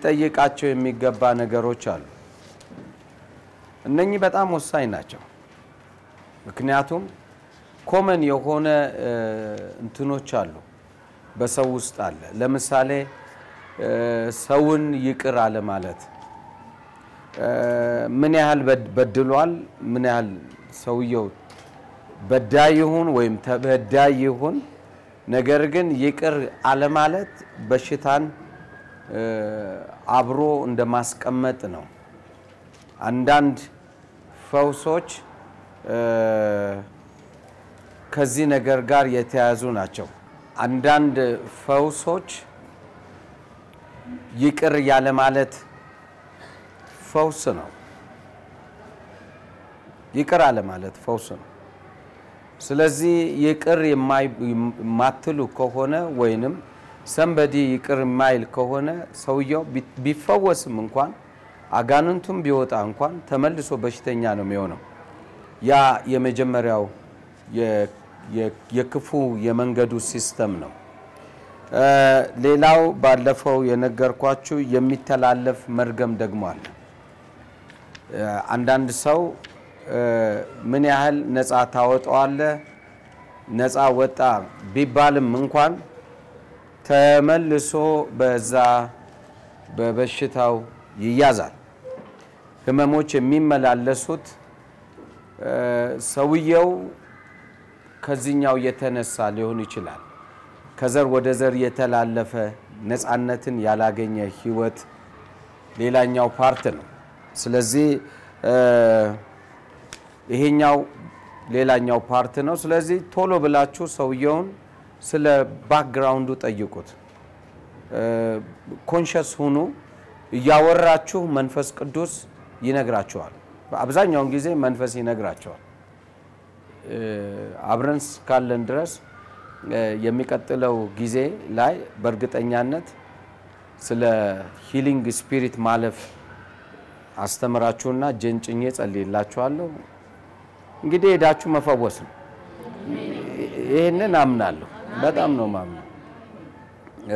ልንጠይቃቸው የሚገባ ነገሮች አሉ። እነኚህ በጣም ወሳኝ ናቸው። ምክንያቱም ኮመን የሆነ እ፣ እንትኖች አሉ በሰው ውስጥ አለ። ለምሳሌ እ፣ ሰውን ይቅር አለ ማለት እ፣ ምን ያህል በድ- በድሏል፣ ምን ያህል ሰውየው በዳይ ይሁን ወይም ተበዳይ ይሁን፣ ነገር ግን ይቅር አለማለት በሽታን እ፣ አብሮ እንደ ማስቀመጥ ነው። አንዳንድ ፈውሶች እ፣ ከዚህ ነገር ጋር የተያያዙ ናቸው። አንዳንድ ፈውሶች ይቅር ያለ ማለት ፈውስ ነው። ይቅር አለ ማለት ፈውስ ነው። ስለዚህ ይቅር የማይ- የማትሉ ከሆነ ወይንም ሰንበዲ ይቅር የማይል ከሆነ ሰውየው ቢ- ቢፈወስም እንኳን አጋንንቱም ቢወጣ እንኳን ተመልሶ በሽተኛ ነው የሚሆነው። ያ የመጀመሪያው የ- የ- የክፉ የመንገዱ ሲስተም ነው። እ፣ ሌላው ባለፈው የነገርኳችሁ የሚተላለፍ መርገም ደግሞ አለ። እ፣ አንዳንድ ሰው እ፣ ምን ያህል ነፃ ታወጣዋለህ ነፃ ወጣ ቢባልም እንኳን ተመልሶ በዛ በበሽታው ይያዛል። ህመሞች የሚመላለሱት እ፣ ሰውየው ከዚህኛው የተነሳ ሊሆን ይችላል። ከዘር ወደ ዘር የተላለፈ ነፃነትን ያላገኘ ህይወት ሌላኛው ፓርት ነው። ስለዚህ እ፣ ይሄኛው ሌላኛው ፓርት ነው። ስለዚህ ቶሎ ብላችሁ ሰውየውን ስለ ባክግራውንዱ ጠይቁት። ኮንሸስ ሁኑ። እያወራችሁ መንፈስ ቅዱስ ይነግራችኋል። አብዛኛውን ጊዜ መንፈስ ይነግራቸዋል። እ፣ አብረን እስካለን ድረስ እ፣ የሚቀጥለው ጊዜ ላይ በእርግጠኛነት ስለ ሂሊንግ ስፒሪት ማለፍ አስተምራችሁና እጄን ጭኜ ጸልይላችኋለሁ። እንግዲህ ሄዳችሁ መፈወስ ነው። ይህንን አምናለሁ። በጣም ነው ማምነው። እ፣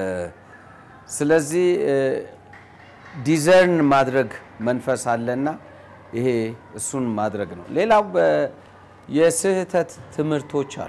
ስለዚህ እ፣ ዲዘርን ማድረግ መንፈስ አለና ይሄ እሱን ማድረግ ነው። ሌላው በ- የስህተት ትምህርቶች አሉ።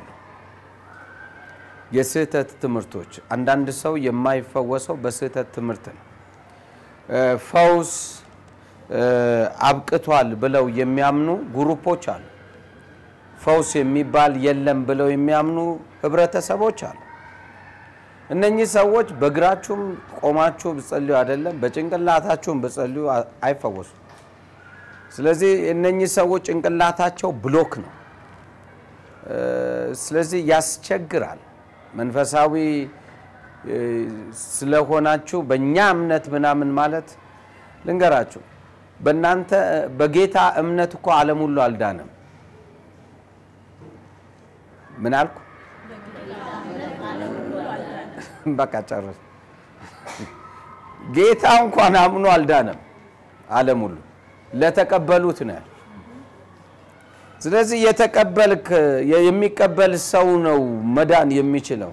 የስህተት ትምህርቶች አንዳንድ ሰው የማይፈወሰው በስህተት ትምህርት ነው። እ፣ ፈውስ እ፣ አብቅቷል ብለው የሚያምኑ ግሩፖች አሉ። ፈውስ የሚባል የለም ብለው የሚያምኑ ህብረተሰቦች አሉ። እነኚህ ሰዎች በእግራችሁም ቆማችሁ ብጸልዩ አይደለም በጭንቅላታችሁም ብጸልዩ አ- አይፈወሱም። ስለዚህ እነኚህ ሰዎች ጭንቅላታቸው ብሎክ ነው። እ፣ ስለዚህ ያስቸግራል። መንፈሳዊ እ፣ ስለሆናችሁ በእኛ እምነት ምናምን ማለት ልንገራችሁ፣ በእናንተ በጌታ እምነት እኮ ዓለም ሁሉ አልዳነም። ምን አልኩ? በቃ ጨረስ። ጌታ እንኳን አምኖ አልዳነም ዓለም ሁሉ ለተቀበሉት ነው ያለው። ስለዚህ የተቀበልክ የሚቀበል ሰው ነው መዳን የሚችለው።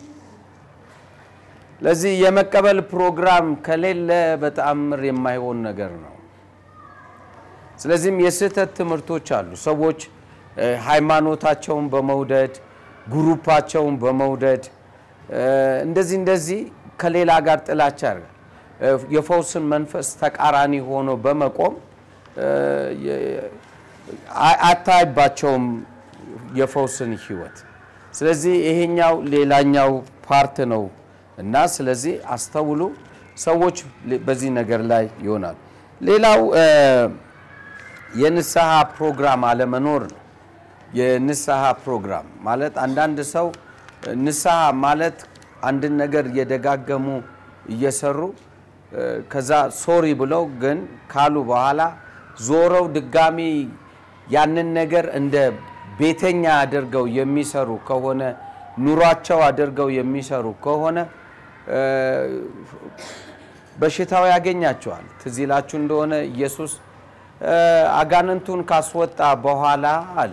ለዚህ የመቀበል ፕሮግራም ከሌለ በተአምር የማይሆን ነገር ነው። ስለዚህም የስህተት ትምህርቶች አሉ። ሰዎች እ፣ ሃይማኖታቸውን በመውደድ ግሩፓቸውን በመውደድ እ፣ እንደዚህ እንደዚህ ከሌላ ጋር ጥላቻ ያደርጋል። እ፣ የፈውስን መንፈስ ተቃራኒ ሆኖ በመቆም እ፣ የ- አ- አታይባቸውም የፈውስን ህይወት። ስለዚህ ይሄኛው ሌላኛው ፓርት ነው እና ስለዚህ አስተውሉ። ሰዎች በዚህ ነገር ላይ ይሆናል። ሌላው እ፣ የንስሐ ፕሮግራም አለመኖር ነው። የንስሐ ፕሮግራም ማለት አንዳንድ ሰው ንስሐ ማለት አንድን ነገር እየደጋገሙ እየሰሩ እ፣ ከዛ ሶሪ ብለው ግን ካሉ በኋላ ዞረው ድጋሚ ያንን ነገር እንደ ቤተኛ አድርገው የሚሰሩ ከሆነ ኑሯቸው አድርገው የሚሰሩ ከሆነ እ፣ በሽታው ያገኛቸዋል። ትዝ ይላችሁ እንደሆነ ኢየሱስ እ፣ አጋንንቱን ካስወጣ በኋላ አለ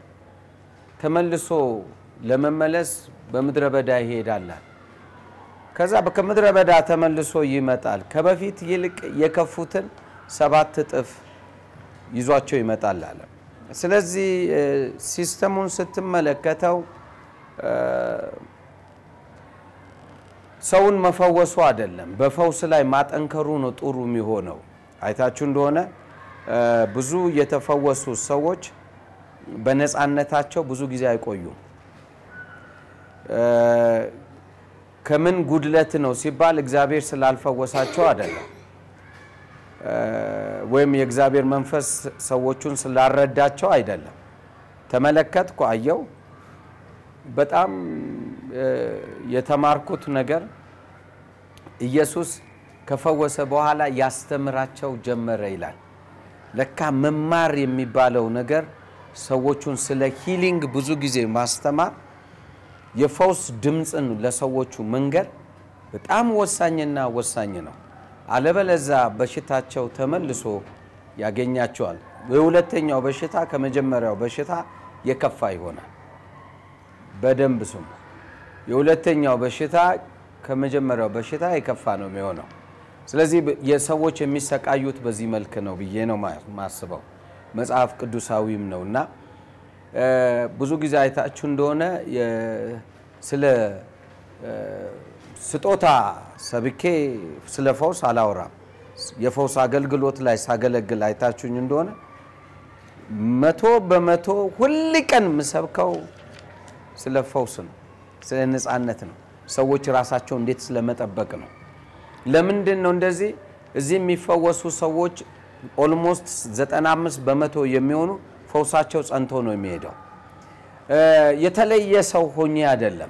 ተመልሶ ለመመለስ በምድረ በዳ ይሄዳል። ከዛ ከምድረ በዳ ተመልሶ ይመጣል። ከበፊት ይልቅ የከፉትን ሰባት እጥፍ ይዟቸው ይመጣል አለ። ስለዚህ እ፣ ሲስተሙን ስትመለከተው እ፣ ሰውን መፈወሱ አይደለም፣ በፈውስ ላይ ማጠንከሩ ነው ጥሩ የሚሆነው። አይታችሁ እንደሆነ እ፣ ብዙ የተፈወሱ ሰዎች በነፃነታቸው ብዙ ጊዜ አይቆዩም። እ፣ ከምን ጉድለት ነው ሲባል እግዚአብሔር ስላልፈወሳቸው አይደለም እ፣ ወይም የእግዚአብሔር መንፈስ ሰዎቹን ስላልረዳቸው አይደለም። ተመለከትኩ፣ አየው። በጣም እ፣ የተማርኩት ነገር ኢየሱስ ከፈወሰ በኋላ ያስተምራቸው ጀመረ ይላል። ለካ መማር የሚባለው ነገር ሰዎቹን ስለ ሂሊንግ ብዙ ጊዜ ማስተማር የፈውስ ድምፅን ለሰዎቹ መንገር በጣም ወሳኝና ወሳኝ ነው። አለበለዛ በሽታቸው ተመልሶ ያገኛቸዋል። የሁለተኛው በሽታ ከመጀመሪያው በሽታ የከፋ ይሆናል። በደንብ ስሙ። የሁለተኛው በሽታ ከመጀመሪያው በሽታ የከፋ ነው የሚሆነው። ስለዚህ የሰዎች የሚሰቃዩት በዚህ መልክ ነው ብዬ ነው ማስበው። መጽሐፍ ቅዱሳዊም ነው እና እ፣ ብዙ ጊዜ አይታችሁ እንደሆነ የ- ስለ እ፣ ስጦታ ሰብኬ ስለ ፈውስ አላወራም። የፈውስ አገልግሎት ላይ ሳገለግል አይታችሁኝ እንደሆነ መቶ በመቶ ሁል ቀን የምሰብከው ስለ ፈውስ ነው፣ ስለ ነፃነት ነው፣ ሰዎች ራሳቸው እንዴት ስለመጠበቅ ነው። ለምንድን ነው እንደዚህ? እዚህ የሚፈወሱ ሰዎች ኦልሞስት 95 በመቶ የሚሆኑ ፈውሳቸው ጸንቶ ነው የሚሄደው። እ፣ የተለየ ሰው ሆኜ አይደለም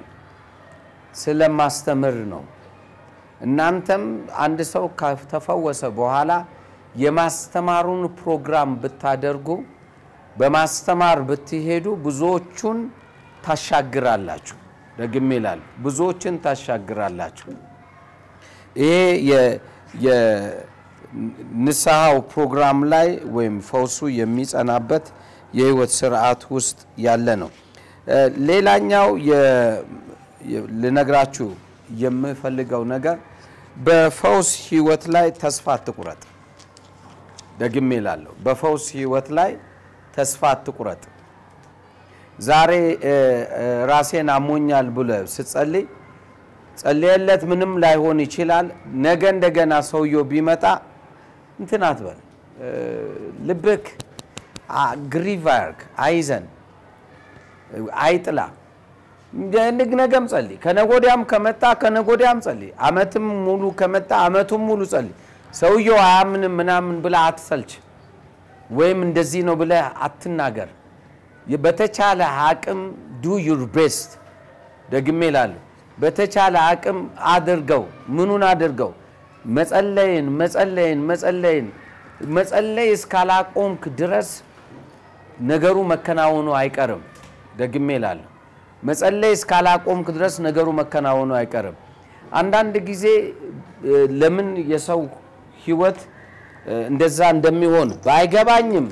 ስለማስተምር ነው። እናንተም አንድ ሰው ከተፈወሰ በኋላ የማስተማሩን ፕሮግራም ብታደርጉ በማስተማር ብትሄዱ ብዙዎቹን ታሻግራላችሁ። ደግሜ እላለሁ፣ ብዙዎችን ታሻግራላችሁ። ይሄ የ- የንስሐው ፕሮግራም ላይ ወይም ፈውሱ የሚጸናበት የህይወት ስርዓት ውስጥ ያለ ነው። እ፣ ሌላኛው የ- የ- ልነግራችሁ የምፈልገው ነገር በፈውስ ህይወት ላይ ተስፋ አትቁረጥ። ደግሜ እላለሁ፣ በፈውስ ህይወት ላይ ተስፋ አትቁረጥ። ዛሬ እ፣ እ፣ ራሴን አሞኛል ብለህ ስትጸልይ ጸልየለት ምንም ላይሆን ይችላል። ነገ እንደገና ሰውየው ቢመጣ እንትን አትበል። እ፣ ልብክ ግሪቭ አያርግ፣ አይዘን፣ አይጥላ። ንግ ነገም ጸልይ፣ ከነጎዲያም ከመጣ ከነጎዲያም ጸልይ፣ አመትም ሙሉ ከመጣ አመቱም ሙሉ ጸልይ። ሰውየው አያምንም ምናምን ብለህ አትሰልች፣ ወይም እንደዚህ ነው ብለህ አትናገር። በተቻለ አቅም ዱ ዩር ቤስት። ደግሜ እላለሁ በተቻለ አቅም አድርገው። ምኑን አድርገው? መጸለይን መጸለይን መጸለይን መጸለይ እስካላቆምክ ድረስ ነገሩ መከናወኑ አይቀርም። ደግሜ እላለሁ መጸለይ እስካላቆምክ ድረስ ነገሩ መከናወኑ አይቀርም። አንዳንድ ጊዜ እ፣ ለምን የሰው ህይወት እ፣ እንደዛ እንደሚሆን ባይገባኝም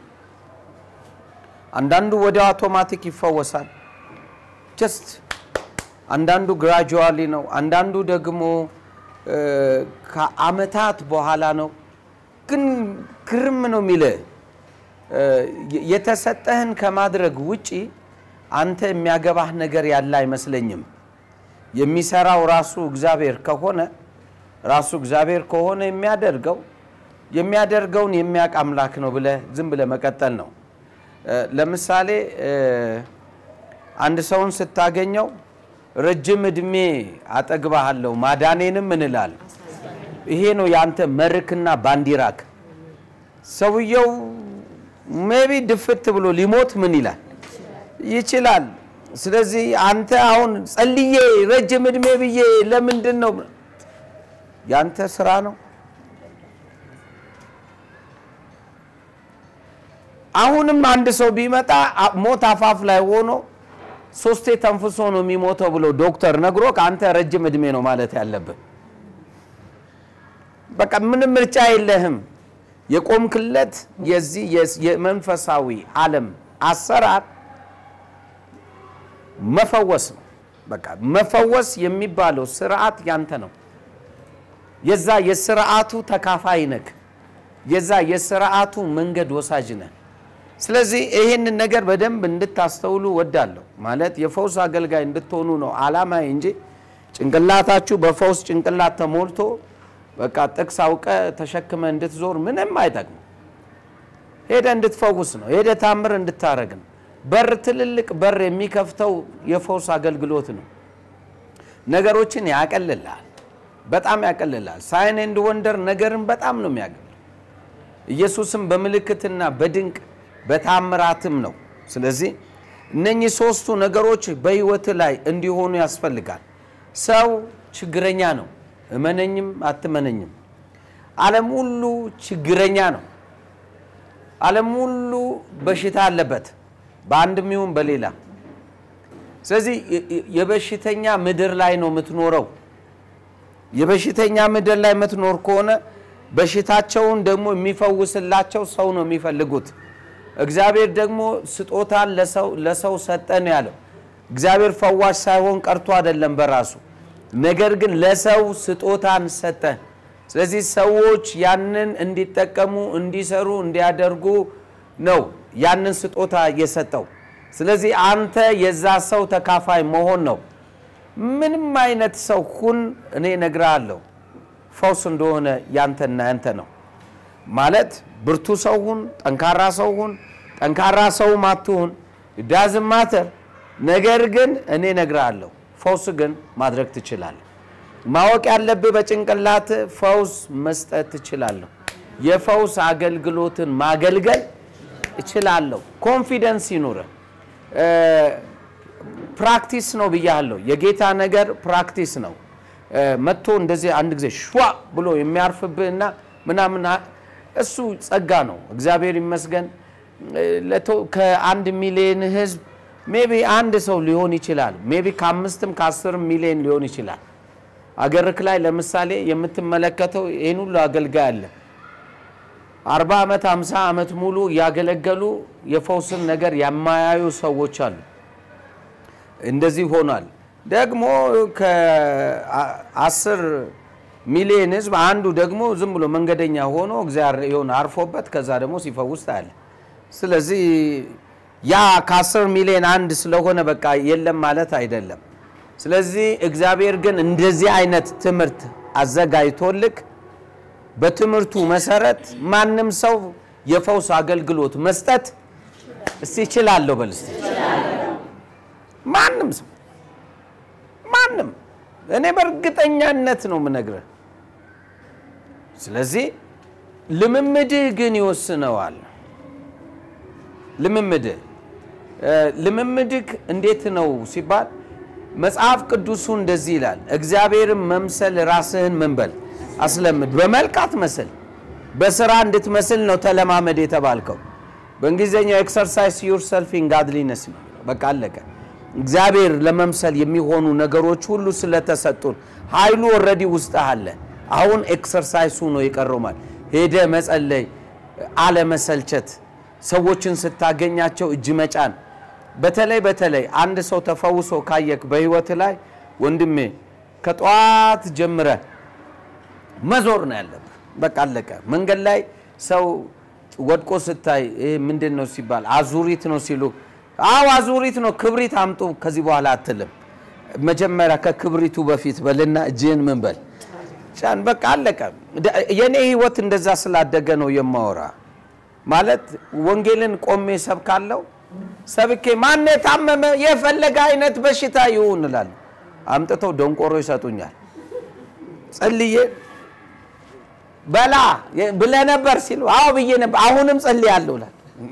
አንዳንዱ ወዲያው አውቶማቲክ ይፈወሳል ጀስት አንዳንዱ ግራጁዋሊ ነው። አንዳንዱ ደግሞ እ፣ ከአመታት በኋላ ነው። ግን ግርም ነው የሚልህ እ፣ የተሰጠህን ከማድረግ ውጪ አንተ የሚያገባህ ነገር ያለ አይመስለኝም። የሚሰራው ራሱ እግዚአብሔር ከሆነ ራሱ እግዚአብሔር ከሆነ የሚያደርገው የሚያደርገውን የሚያውቅ አምላክ ነው ብለህ ዝም ብለህ መቀጠል ነው። እ፣ ለምሳሌ እ፣ አንድ ሰውን ስታገኘው ረጅም እድሜ አጠግባሃለሁ ማዳኔንም እንላለን። ይሄ ነው የአንተ መርክና ባንዲራክ። ሰውየው ሜቢ ድፍት ብሎ ሊሞት ምን ይላል ይችላል። ስለዚህ አንተ አሁን ጸልዬ ረጅም እድሜ ብዬ ለምንድን ነው ያንተ ስራ ነው። አሁንም አንድ ሰው ቢመጣ አ- ሞት አፋፍ ላይ ሆኖ ሶስቴ ተንፍሶ ነው የሚሞተው ብሎ ዶክተር ነግሮ ከአንተ ረጅም እድሜ ነው ማለት ያለብህ። በቃ ምንም ምርጫ የለህም። የቆምክለት የዚህ የስ- የመንፈሳዊ ዓለም አሰራር መፈወስ ነው፣ በቃ መፈወስ የሚባለው ስርዓት ያንተ ነው። የዛ የስርዓቱ ተካፋይ ነህ። የዛ የስርዓቱ መንገድ ወሳጅ ነህ። ስለዚህ ይህንን ነገር በደንብ እንድታስተውሉ ወዳለሁ። ማለት የፈውስ አገልጋይ እንድትሆኑ ነው አላማዬ እንጂ ጭንቅላታችሁ በፈውስ ጭንቅላት ተሞልቶ በቃ ጥቅስ አውቀ ተሸክመ እንድትዞር ምንም አይጠቅም። ሄደ እንድትፈውስ ነው። ሄደ ታምር እንድታረግ ነው። በር ትልልቅ በር የሚከፍተው የፈውስ አገልግሎት ነው። ነገሮችን ያቀልላል፣ በጣም ያቀልላል። ሳይን ኤንድ ወንደር ነገርን በጣም ነው የሚያገል ኢየሱስም በምልክትና በድንቅ በታምራትም ነው። ስለዚህ እነኚህ ሶስቱ ነገሮች በህይወት ላይ እንዲሆኑ ያስፈልጋል። ሰው ችግረኛ ነው፣ እመነኝም አትመነኝም። ዓለም ሁሉ ችግረኛ ነው። ዓለም ሁሉ በሽታ አለበት፣ በአንድም ይሁን በሌላ። ስለዚህ የበሽተኛ ምድር ላይ ነው የምትኖረው። የበሽተኛ ምድር ላይ የምትኖር ከሆነ በሽታቸውን ደግሞ የሚፈውስላቸው ሰው ነው የሚፈልጉት። እግዚአብሔር ደግሞ ስጦታን ለሰው ሰጠ ነው ያለው። እግዚአብሔር ፈዋሽ ሳይሆን ቀርቶ አይደለም በራሱ ነገር ግን ለሰው ስጦታን ሰጠ። ስለዚህ ሰዎች ያንን እንዲጠቀሙ፣ እንዲሰሩ፣ እንዲያደርጉ ነው ያንን ስጦታ የሰጠው። ስለዚህ አንተ የዛ ሰው ተካፋይ መሆን ነው። ምንም አይነት ሰው ሁን፣ እኔ እነግርሃለሁ ፈውስ እንደሆነ ያንተና ያንተ ነው ማለት ብርቱ ሰው ሁን፣ ጠንካራ ሰው ሁን፣ ጠንካራ ሰውም አትሁን ዳዝም ማተር። ነገር ግን እኔ እነግርሃለሁ ፈውስ ግን ማድረግ ትችላለህ። ማወቅ ያለብህ በጭንቅላት ፈውስ መስጠት ትችላለህ። የፈውስ አገልግሎትን ማገልገል እችላለሁ። ኮንፊደንስ ይኑርህ። ፕራክቲስ ነው ብያለሁ። የጌታ ነገር ፕራክቲስ ነው። መጥቶ እንደዚህ አንድ ጊዜ ሸዋ ብሎ የሚያርፍብህና ምናምን እሱ ጸጋ ነው። እግዚአብሔር ይመስገን። ከአንድ ሚሊዮን ህዝብ ሜቢ አንድ ሰው ሊሆን ይችላል። ሜቢ ከአምስትም ከአስርም ሚሊዮን ሊሆን ይችላል። አገርክ ላይ ለምሳሌ የምትመለከተው ይህን ሁሉ አገልጋይ አለ። አርባ ዓመት ሃምሳ ዓመት ሙሉ ያገለገሉ የፈውስን ነገር የማያዩ ሰዎች አሉ። እንደዚህ ሆኗል። ደግሞ ከአስር ሚሊዮን ህዝብ አንዱ ደግሞ ዝም ብሎ መንገደኛ ሆኖ እግዚአብሔር የሆነ አርፎበት ከዛ ደግሞ ሲፈውስ ታያለ። ስለዚህ ያ ከአስር ሚሊዮን አንድ ስለሆነ በቃ የለም ማለት አይደለም። ስለዚህ እግዚአብሔር ግን እንደዚህ አይነት ትምህርት አዘጋጅቶልክ በትምህርቱ መሰረት ማንም ሰው የፈውስ አገልግሎት መስጠት እስቲ ይችላለሁ በል እስቲ ማንም ሰው ማንም እኔ በእርግጠኛነት ነው የምነግርህ። ስለዚህ ልምምድህ ግን ይወስነዋል። ልምምድህ ልምምድህ እንዴት ነው ሲባል መጽሐፍ ቅዱሱ እንደዚህ ይላል፣ እግዚአብሔርን መምሰል ራስህን መንበል አስለምድ። በመልክ አትመስል፣ በስራ እንድትመስል ነው ተለማመድ የተባልከው። በእንግሊዝኛው ኤክሰርሳይዝ ዩር ሰልፍ ኢን ጋድሊነስ ነው። በቃ አለቀ። እግዚአብሔር ለመምሰል የሚሆኑ ነገሮች ሁሉ ስለተሰጡን ኃይሉ ኦልሬዲ ውስጥ አለ። አሁን ኤክሰርሳይሱ ነው የቀረው። ማለት ሄደ መጸለይ፣ አለመሰልቸት፣ ሰዎችን ስታገኛቸው እጅ መጫን። በተለይ በተለይ አንድ ሰው ተፈውሶ ካየክ በህይወት ላይ ወንድሜ ከጠዋት ጀምረ መዞር ነው ያለብህ። በቃ አለቀ። መንገድ ላይ ሰው ወድቆ ስታይ ይሄ ምንድን ነው ሲባል አዙሪት ነው ሲሉ አዎ አዙሪት ነው፣ ክብሪት አምጡ ከዚህ በኋላ አትልም። መጀመሪያ ከክብሪቱ በፊት በልና እጅህን ምን በል ጫን። በቃ አለቀ። የእኔ ህይወት እንደዛ ስላደገ ነው የማወራ። ማለት ወንጌልን ቆሜ ሰብካለው። ሰብኬ ማን የታመመ የፈለገ አይነት በሽታ ይሁን እላለሁ። አምጥተው ደንቆሮ ይሰጡኛል። ጸልዬ በላ ብለህ ነበር ሲሉ አዎ ብዬ ነበር፣ አሁንም ጸልያለሁ እላለሁ።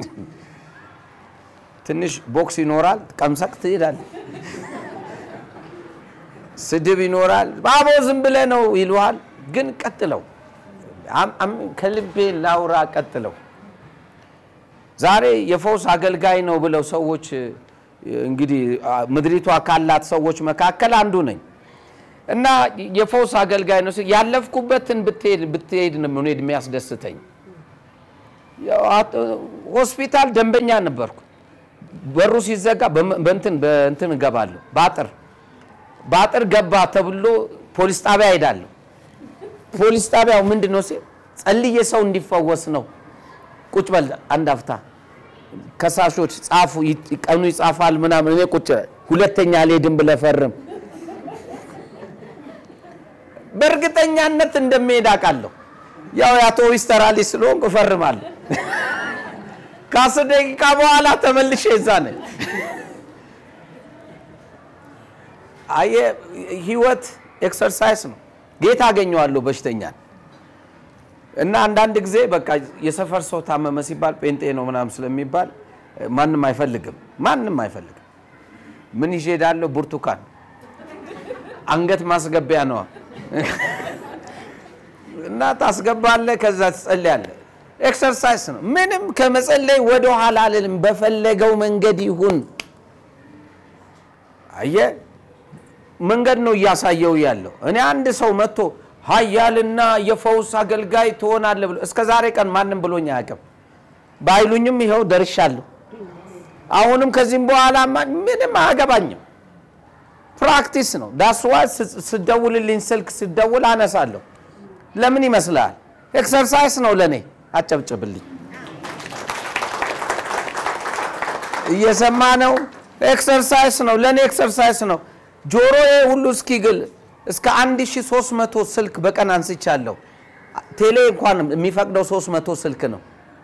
ትንሽ ቦክስ ይኖራል፣ ቀምሰክ ትሄዳለህ። ስድብ ይኖራል፣ ባቦ ዝም ብለህ ነው ይሉሃል። ግን ቀጥለው፣ ከልቤ ላውራ፣ ቀጥለው። ዛሬ የፈውስ አገልጋይ ነው ብለው ሰዎች እንግዲህ ምድሪቷ ካላት ሰዎች መካከል አንዱ ነኝ እና የፈውስ አገልጋይ ነው ያለፍኩበትን ብትሄድ ብትሄድ ነው መሄድ የሚያስደስተኝ። ሆስፒታል ደንበኛ ነበርኩ። በሩ ሲዘጋ በእንትን በእንትን እገባለሁ በአጥር በአጥር ገባ ተብሎ ፖሊስ ጣቢያ ሄዳለሁ። ፖሊስ ጣቢያው ምንድን ነው ሲል ጸልዬ ሰው እንዲፈወስ ነው። ቁጭ በል አንድ አፍታ ከሳሾች ጻፉ፣ ይ- ቀኑ ይጻፋል ምናምን። እኔ ቁጭ ሁለተኛ አልሄድም ብለህ ፈርም። በእርግጠኛነት እንደሚሄድ አውቃለሁ። ያው የአቶ ዊስተራሊ ስለሆንኩ እፈርማለሁ። ከአስር ደቂቃ በኋላ ተመልሼ እዛ ነኝ። አየህ ህይወት ኤክሰርሳይዝ ነው። ጌታ አገኘዋለሁ በሽተኛን እና አንዳንድ ጊዜ በቃ የሰፈር ሰው ታመመ ሲባል ጴንጤ ነው ምናምን ስለሚባል ማንም አይፈልግም፣ ማንም አይፈልግም። ምን ይዤ እሄዳለሁ? ብርቱካን አንገት ማስገቢያ ነዋ። እና ታስገባለህ፣ ከዛ ትጸልያለህ። ኤክሰርሳይዝ ነው። ምንም ከመጸለይ ወደ ኋላ አልልም። በፈለገው መንገድ ይሁን። አየህ መንገድ ነው እያሳየው ያለው። እኔ አንድ ሰው መጥቶ ኃያልና የፈውስ አገልጋይ ትሆናለህ ብሎ እስከ ዛሬ ቀን ማንም ብሎኝ አያውቅም። ባይሉኝም ይኸው ደርሻለሁ። አሁንም ከዚህም በኋላ ምንም አያገባኝም። ፕራክቲስ ነው። ዳስዋ ስደውልልኝ ስልክ ስደውል አነሳለሁ። ለምን ይመስልሃል? ኤክሰርሳይዝ ነው ለእኔ። አጨብጭብልኝ። እየሰማ ነው። ኤክሰርሳይዝ ነው ለእኔ፣ ኤክሰርሳይዝ ነው። ጆሮዬ ሁሉ እስኪግል እስከ 1300 ስልክ በቀን አንስቻለሁ። ቴሌ እንኳን የሚፈቅደው 300 ስልክ ነው።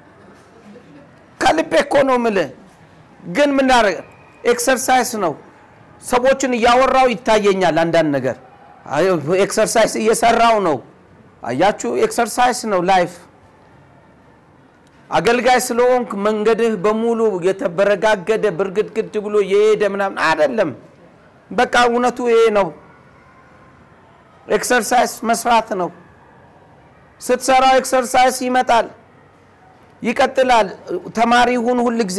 ከልቤ እኮ ነው የምልህ። ግን ምናደርግ ኤክሰርሳይዝ ነው። ሰዎችን እያወራው ይታየኛል አንዳንድ ነገር ኤክሰርሳይዝ እየሰራው ነው። አያችሁ፣ ኤክሰርሳይዝ ነው ላይፍ። አገልጋይ ስለሆንክ መንገድህ በሙሉ የተበረጋገደ ብርግድግድ ብሎ የሄደ ምናምን አይደለም። በቃ እውነቱ ይሄ ነው። ኤክሰርሳይዝ መስራት ነው። ስትሰራው ኤክሰርሳይዝ ይመጣል፣ ይቀጥላል። ተማሪ ሁን ሁል ጊዜ፣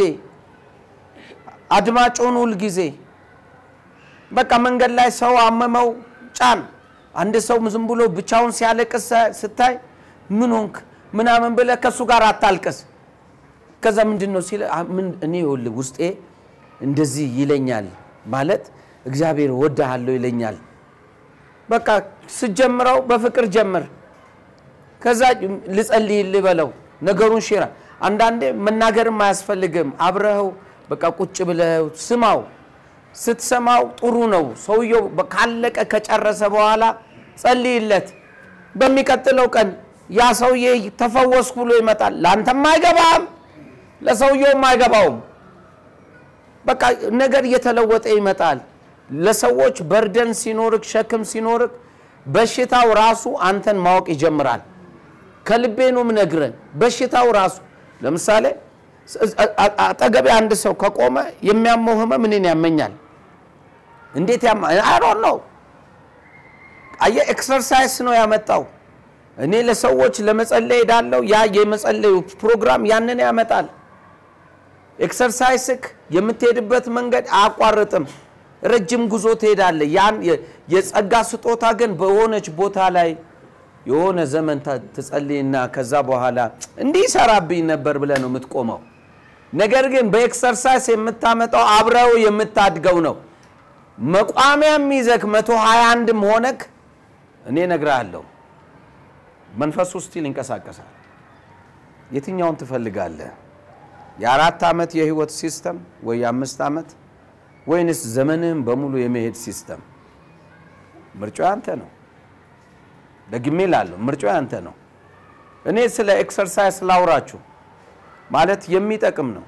አድማጭ ሁን ሁል ጊዜ። በቃ መንገድ ላይ ሰው አመመው ጫን። አንድ ሰው ዝም ብሎ ብቻውን ሲያለቅስ ስታይ ምን ሆንክ ምናምን ብለህ ከእሱ ጋር አታልቅስ። ከዛ ምንድን ነው ሲል ምን እኔ ይኸውልህ ውስጤ እንደዚህ ይለኛል ማለት እግዚአብሔር ወድሃለሁ ይለኛል። በቃ ስጀምረው በፍቅር ጀምር። ከዛ ልጸልይልህ በለው ነገሩን ሽራ። አንዳንዴ መናገርም አያስፈልግም። አብረኸው በቃ ቁጭ ብለው ስማው። ስትሰማው ጥሩ ነው። ሰውየው ካለቀ ከጨረሰ በኋላ ጸልይለት። በሚቀጥለው ቀን ያ ሰውዬ ተፈወስኩ ብሎ ይመጣል። ለአንተም አይገባም፣ ለሰውየውም አይገባውም። በቃ ነገር እየተለወጠ ይመጣል። ለሰዎች በርደን ሲኖርክ፣ ሸክም ሲኖርክ በሽታው ራሱ አንተን ማወቅ ይጀምራል። ከልቤ ነው ምነግረን። በሽታው ራሱ ለምሳሌ አጠገቤ አንድ ሰው ከቆመ የሚያመው ህመም እኔን ያመኛል። እንዴት ያማ አይሮን ነው። አየህ ኤክሰርሳይዝ ነው ያመጣው። እኔ ለሰዎች ለመጸለይ ሄዳለሁ። ያ የመጸለዩ ፕሮግራም ያንን ያመጣል። ኤክሰርሳይስክ የምትሄድበት መንገድ አያቋርጥም። ረጅም ጉዞ ትሄዳለህ። ያን የጸጋ ስጦታ ግን በሆነች ቦታ ላይ የሆነ ዘመን ትጸልይና ከዛ በኋላ እንዲህ ይሰራብኝ ነበር ብለህ ነው የምትቆመው። ነገር ግን በኤክሰርሳይስ የምታመጣው አብረው የምታድገው ነው። መቋሚያም ይዘክ መቶ ሀያ አንድም ሆነክ እኔ እነግርሃለሁ መንፈሱ ስቲል ይንቀሳቀሳል። የትኛውን ትፈልጋለህ? የአራት ዓመት የህይወት ሲስተም ወይ የአምስት ዓመት ወይንስ ዘመንህም በሙሉ የመሄድ ሲስተም? ምርጫው ያንተ ነው። ደግሜ ላለሁ ምርጫው ያንተ ነው። እኔ ስለ ኤክሰርሳይዝ ላውራችሁ ማለት የሚጠቅም ነው።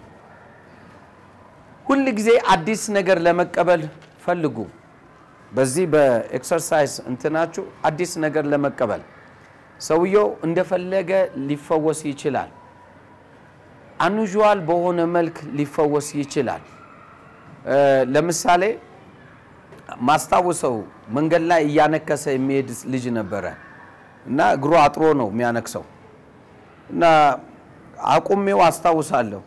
ሁል ጊዜ አዲስ ነገር ለመቀበል ፈልጉ። በዚህ በኤክሰርሳይዝ እንትናችሁ አዲስ ነገር ለመቀበል ሰውየው እንደፈለገ ሊፈወስ ይችላል። አኑዥዋል በሆነ መልክ ሊፈወስ ይችላል። ለምሳሌ ማስታውሰው መንገድ ላይ እያነከሰ የሚሄድ ልጅ ነበረ እና እግሩ አጥሮ ነው የሚያነክሰው እና አቁሜው አስታውሳለሁ።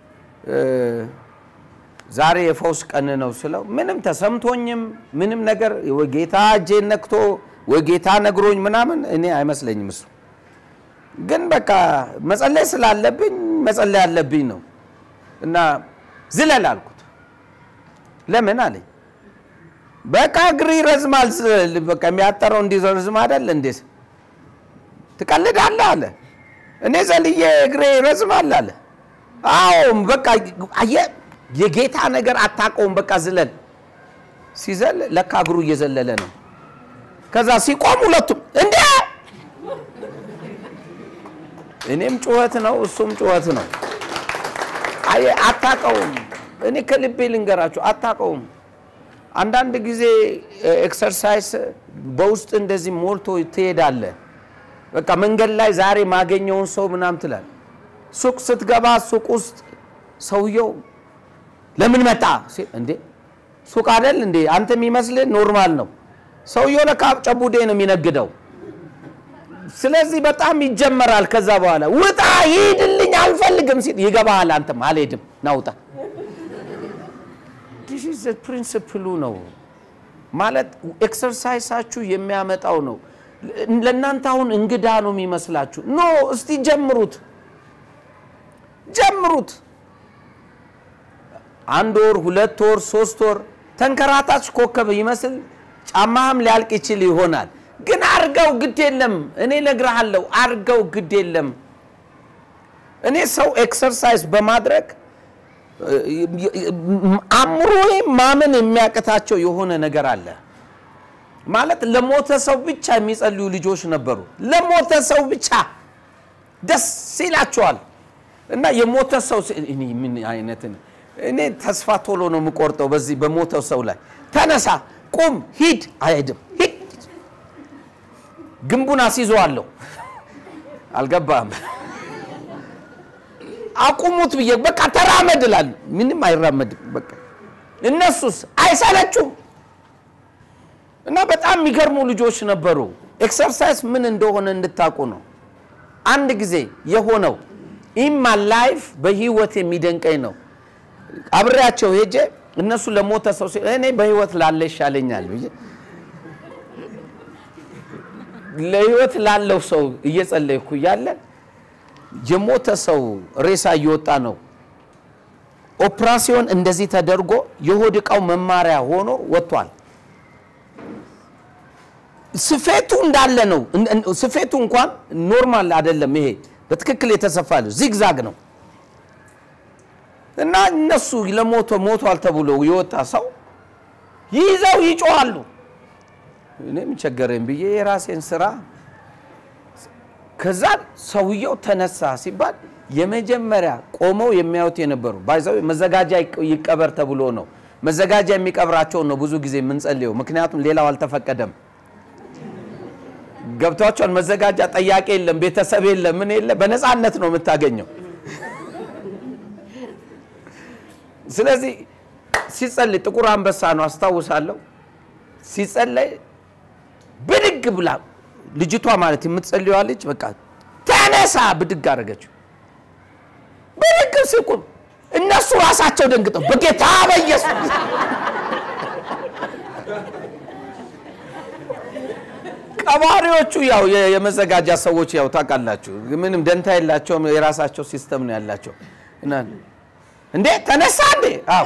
ዛሬ የፈውስ ቀን ነው ስለው ምንም ተሰምቶኝም ምንም ነገር ወይ ጌታ እጄን ነክቶ ወይ ጌታ ነግሮኝ ምናምን እኔ አይመስለኝም። እሱ ግን በቃ መጸለይ ስላለብኝ መጸለይ አለብኝ ነው እና ዝለል አልኩት። ለምን አለኝ። በቃ እግር ይረዝማል። ስ- በቃ የሚያጠረው እንዲረዝም አይደል እንዴ? ትቀልዳለህ አለ። እኔ ዘልዬ እግሬ ይረዝማል አለ። አዎ በቃ አየህ፣ የጌታ ነገር አታውቀውም። በቃ ዝለል። ሲዘል ለካ እግሩ እየዘለለ ነው። ከዛ ሲቆም ሁለቱም እንዴ! እኔም ጩኸት ነው እሱም ጩኸት ነው። አየህ፣ አታውቀውም። እኔ ከልቤ ልንገራችሁ አታውቀውም። አንዳንድ ጊዜ ኤክሰርሳይስ በውስጥ እንደዚህ ሞልቶ ትሄዳለህ። በቃ መንገድ ላይ ዛሬ ማገኘውን ሰው ምናምን ትላል። ሱቅ ስትገባ ሱቅ ውስጥ ሰውየው ለምን መጣ ሲል እንዴ ሱቅ አይደል እንዴ አንተ የሚመስልህ ኖርማል ነው። ሰውየው ለካ ጨቡዴ ነው የሚነግደው። ስለዚህ በጣም ይጀመራል። ከዛ በኋላ ውጣ ሂድልኝ አልፈልግም ሲል ይገባሃል። አንተም አልሄድም ናውጣ ዲስ ፕሪንስፕሉ ነው ማለት ኤክሰርሳይሳችሁ የሚያመጣው ነው። ለእናንተ አሁን እንግዳ ነው የሚመስላችሁ። ኖ እስቲ ጀምሩት ጀምሩት። አንድ ወር፣ ሁለት ወር፣ ሶስት ወር ተንከራታች ኮከብ ይመስል ጫማህም ሊያልቅ ይችል ይሆናል። ግን አርገው ግድ የለም እኔ እነግርሃለሁ፣ አርገው ግድ የለም። እኔ ሰው ኤክሰርሳይዝ በማድረግ አእምሮዬ ማመን የሚያቅታቸው የሆነ ነገር አለ። ማለት ለሞተ ሰው ብቻ የሚጸልዩ ልጆች ነበሩ። ለሞተ ሰው ብቻ ደስ ይላቸዋል። እና የሞተ ሰው ሲ- እኔ ምን አይነት እኔ ተስፋ ቶሎ ነው የምቆርጠው በዚህ በሞተው ሰው ላይ። ተነሳ፣ ቁም፣ ሂድ፣ አይሄድም፣ ሂድ፣ ግንቡን አስይዘዋለሁ። አልገባም አቁሙት ብዬ በቃ ተራመድ እላለሁ። ምንም አይራመድም። በቃ እነሱስ አይሰለቹም። እና በጣም የሚገርሙ ልጆች ነበሩ። ኤክሰርሳይዝ ምን እንደሆነ እንድታውቁ ነው። አንድ ጊዜ የሆነው ኢማ ላይፍ በህይወት የሚደንቀኝ ነው። አብሬያቸው ሄጄ እነሱ ለሞተ ሰው ሲል እኔ በህይወት ላለ ይሻለኛል ብዬ ለህይወት ላለው ሰው እየጸለይኩ እያለ የሞተ ሰው ሬሳ እየወጣ ነው። ኦፕራሲዮን እንደዚህ ተደርጎ የሆድ ዕቃው መማሪያ ሆኖ ወጥቷል። ስፌቱ እንዳለ ነው። እን- እን- ስፌቱ እንኳን ኖርማል አይደለም። ይሄ በትክክል የተሰፋ ነው፣ ዚግዛግ ነው። እና እነሱ ለሞቶ ሞቷል ተብሎ የወጣ ሰው ይዘው ይጮዋሉ። እኔም ቸገረኝ ብዬ የራሴን ስራ ከዛ ሰውየው ተነሳ ሲባል የመጀመሪያ ቆመው የሚያዩት የነበሩ ባይዘው መዘጋጃ ይቅ- ይቀበር ተብሎ ነው። መዘጋጃ የሚቀብራቸውን ነው ብዙ ጊዜ የምንጸልየው፣ ምክንያቱም ሌላው አልተፈቀደም። ገብቷቸውን መዘጋጃ ጠያቄ የለም፣ ቤተሰብ የለም፣ ምን የለ፣ በነፃነት ነው የምታገኘው። ስለዚህ ሲጸልይ ጥቁር አንበሳ ነው አስታውሳለሁ። ሲጸለይ ብድግ ብላ ልጅቷ ማለት የምትጸልየዋ ልጅ በቃ ተነሳ ብድግ አደረገችው። ብድግ ሲቁም እነሱ ራሳቸው ደንግጠው በጌታ በኢየሱስ ቀባሪዎቹ ያው የ- የመዘጋጃ ሰዎች ያው ታውቃላችሁ፣ ምንም ደንታ የላቸውም። የራሳቸው ሲስተም ነው ያላቸው። እና እንዴ ተነሳ እንዴ? አዎ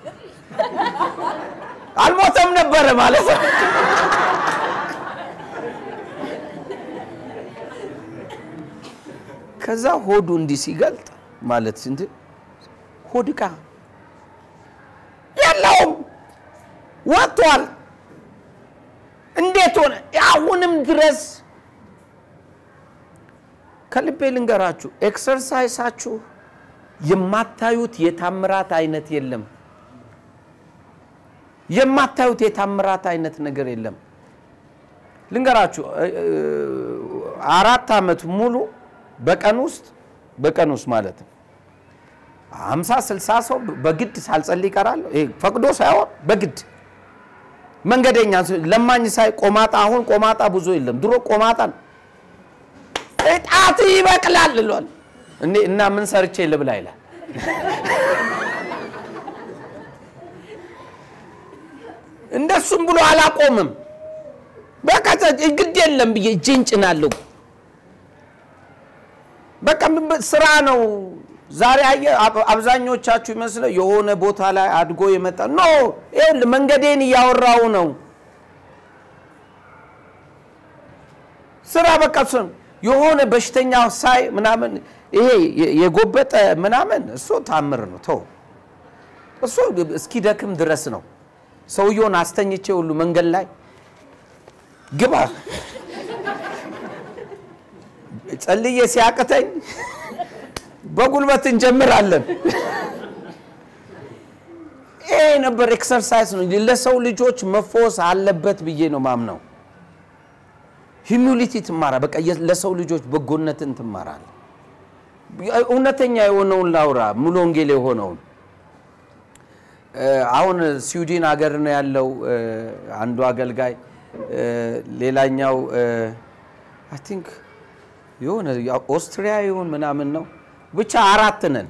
አልሞተም ነበረ ማለት ነው። ከዛ ሆዱ እንዲህ ሲገልጥ ማለት እንት ሆድ ዕቃ የለውም ወጥቷል። እንዴት ሆነ? አሁንም ድረስ ከልቤ ልንገራችሁ፣ ኤክሰርሳይሳችሁ የማታዩት የታምራት አይነት የለም። የማታዩት የታምራት አይነት ነገር የለም። ልንገራችሁ እ- እ- አራት ዓመት ሙሉ በቀን ውስጥ በቀን ውስጥ ማለት ነው ሀምሳ ስልሳ ሰው በግድ ሳልጸልይ ይቀራለሁ። ይሄ ፈቅዶ ሳይሆን በግድ መንገደኛ ለማኝ ሳይ ቆማጣ አሁን ቆማጣ ብዙ የለም። ድሮ ቆማጣ ነው። እጣት ይበቅላል ይሏል። እንዴ እና ምን ሰርቼ ልብላ ይላል። እንደሱም ብሎ አላቆምም። በቃ ግድ የለም ብዬ እጄን ጭናለሁ። በቃ ምን በ- ስራ ነው ዛሬ አየህ፣ አብ- አብዛኞቻችሁ ይመስለው የሆነ ቦታ ላይ አድጎ የመጣ ኖ፣ ይኸውልህ መንገዴን እያወራው ነው። ስራ በቃ እሱን የሆነ በሽተኛ ሳይ ምናምን ይሄ የ- የጎበጠ ምናምን እሱ ታምር ነው። ተው እሱ እስኪደክም ድረስ ነው። ሰውየውን አስተኝቼ ሁሉ መንገድ ላይ ግባ ጸልዬ ሲያቅተኝ በጉልበት እንጀምራለን። ይሄ ነበር ኤክሰርሳይዝ ነው። ለሰው ልጆች መፈወስ አለበት ብዬ ነው ማምነው። ሂሚሊቲ ትማራ በቃ የ- ለሰው ልጆች በጎነትን ትማራል። እውነተኛ የሆነውን ላውራ ሙሉ ወንጌል የሆነውን እ፣ አሁን ስዊድን ሀገር ነው ያለው እ፣ አንዱ አገልጋይ እ፣ ሌላኛው አይ ቲንክ የሆነ ያው ኦስትሪያ ይሁን ምናምን ነው ብቻ አራት ነን።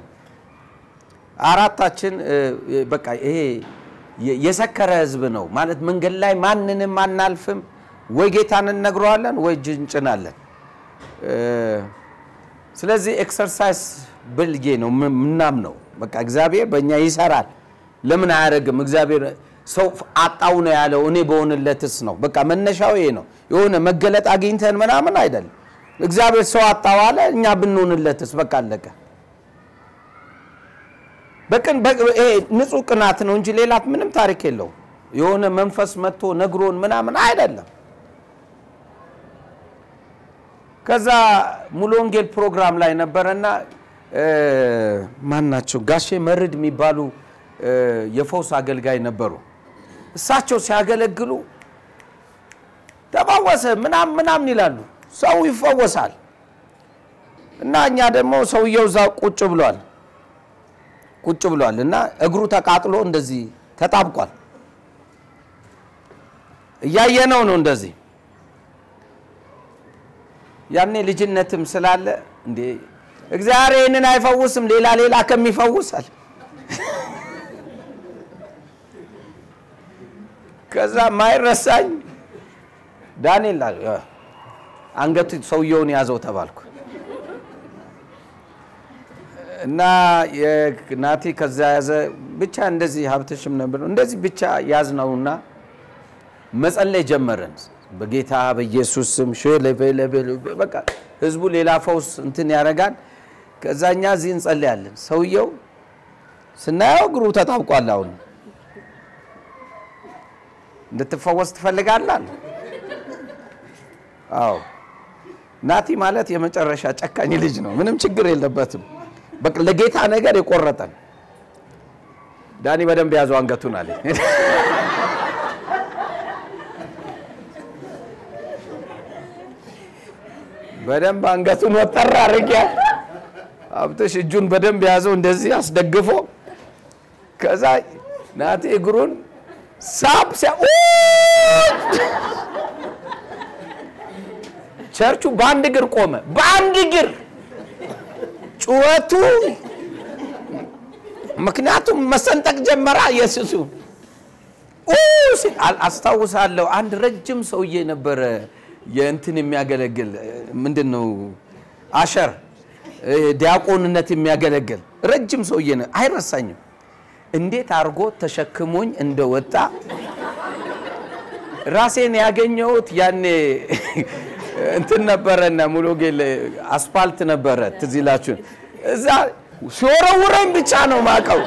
አራታችን እ፣ በቃ ይሄ የ- የሰከረ ህዝብ ነው ማለት መንገድ ላይ ማንንም አናልፍም። ወይ ጌታን እነግረዋለን ወይ እጅ እንጭናለን። እ፣ ስለዚህ ኤክሰርሳይዝ ብልጌ ነው ምናምነው። በቃ እግዚአብሔር በእኛ ይሰራል። ለምን አያደርግም? እግዚአብሔር ሰው አጣው ነው ያለው፣ እኔ በሆንለትስ ነው። በቃ መነሻው ይሄ ነው። የሆነ መገለጥ አግኝተን ምናምን አይደለም። እግዚአብሔር ሰው አጣው አለ፣ እኛ ብንሆንለትስ? በቃ አለቀ። በቅን በ- ይሄ ንጹህ ቅናት ነው እንጂ ሌላት ምንም ታሪክ የለውም። የሆነ መንፈስ መጥቶ ነግሮን ምናምን አይደለም። ከዛ ሙሉ ወንጌል ፕሮግራም ላይ ነበረና እ፣ ማን ናቸው ጋሼ መርድ የሚባሉ እ፣ የፈውስ አገልጋይ ነበሩ። እሳቸው ሲያገለግሉ ተፈወሰ ምናምን ምናምን ይላሉ። ሰው ይፈወሳል። እና እኛ ደግሞ ሰውየው እዛ ቁጭ ብሏል ቁጭ ብሏል እና እግሩ ተቃጥሎ እንደዚህ ተጣብቋል። እያየነው ነው እንደዚህ ያኔ ልጅነትም ስላለ እንዴ እግዚአብሔር ይህንን አይፈውስም ሌላ ሌላ ከሚፈውሳል። ከዛ ማይረሳኝ ዳንኤል አለ፣ ያ፣ አንገቱ ሰውየውን ያዘው ተባልኩ እና የናቲ ከዛ ያዘ ብቻ እንደዚህ ሀብትሽም ነበር እንደዚህ ብቻ ያዝነውና መጸለይ ጀመረን። በጌታ በኢየሱስ ስም ሸለበለበለ በቃ ህዝቡ ሌላ ፈውስ እንትን ያደርጋል። ከዛ እኛ እዚህ እንጸልያለን። ሰውየው ስናየው እግሩ ተጣብቋል። አሁን እንድትፈወስ ትፈልጋለህ? አለ። አዎ ናቲ ማለት የመጨረሻ ጨካኝ ልጅ ነው። ምንም ችግር የለበትም። በቃ ለጌታ ነገር የቆረጠን ዳኒ በደንብ ያዘው አንገቱን አለ። በደንብ አንገቱን ወጠር አድርጌ ሀብትሽ እጁን በደንብ ያዘው እንደዚህ አስደግፎ ከዛ ናቲ እግሩን ሳብ ሲያ ቸርቹ በአንድ እግር ቆመ። በአንድ እግር ጩኸቱ፣ ምክንያቱም መሰንጠቅ ጀመራ። ኢየሱሱ ሲል አስታውሳለሁ። አንድ ረጅም ሰውዬ ነበረ የእንትን የሚያገለግል ምንድን ነው አሸር ዲያቆንነት የሚያገለግል ረጅም ሰውዬ ነው። አይረሳኝም። እንዴት አድርጎ ተሸክሞኝ እንደወጣ ራሴን ያገኘሁት ያኔ እንትን ነበረና ሙሉ ጌል አስፓልት ነበረ፣ ትዝ ይላችሁን። እዛ ሲወረውረኝ ብቻ ነው ማቀው።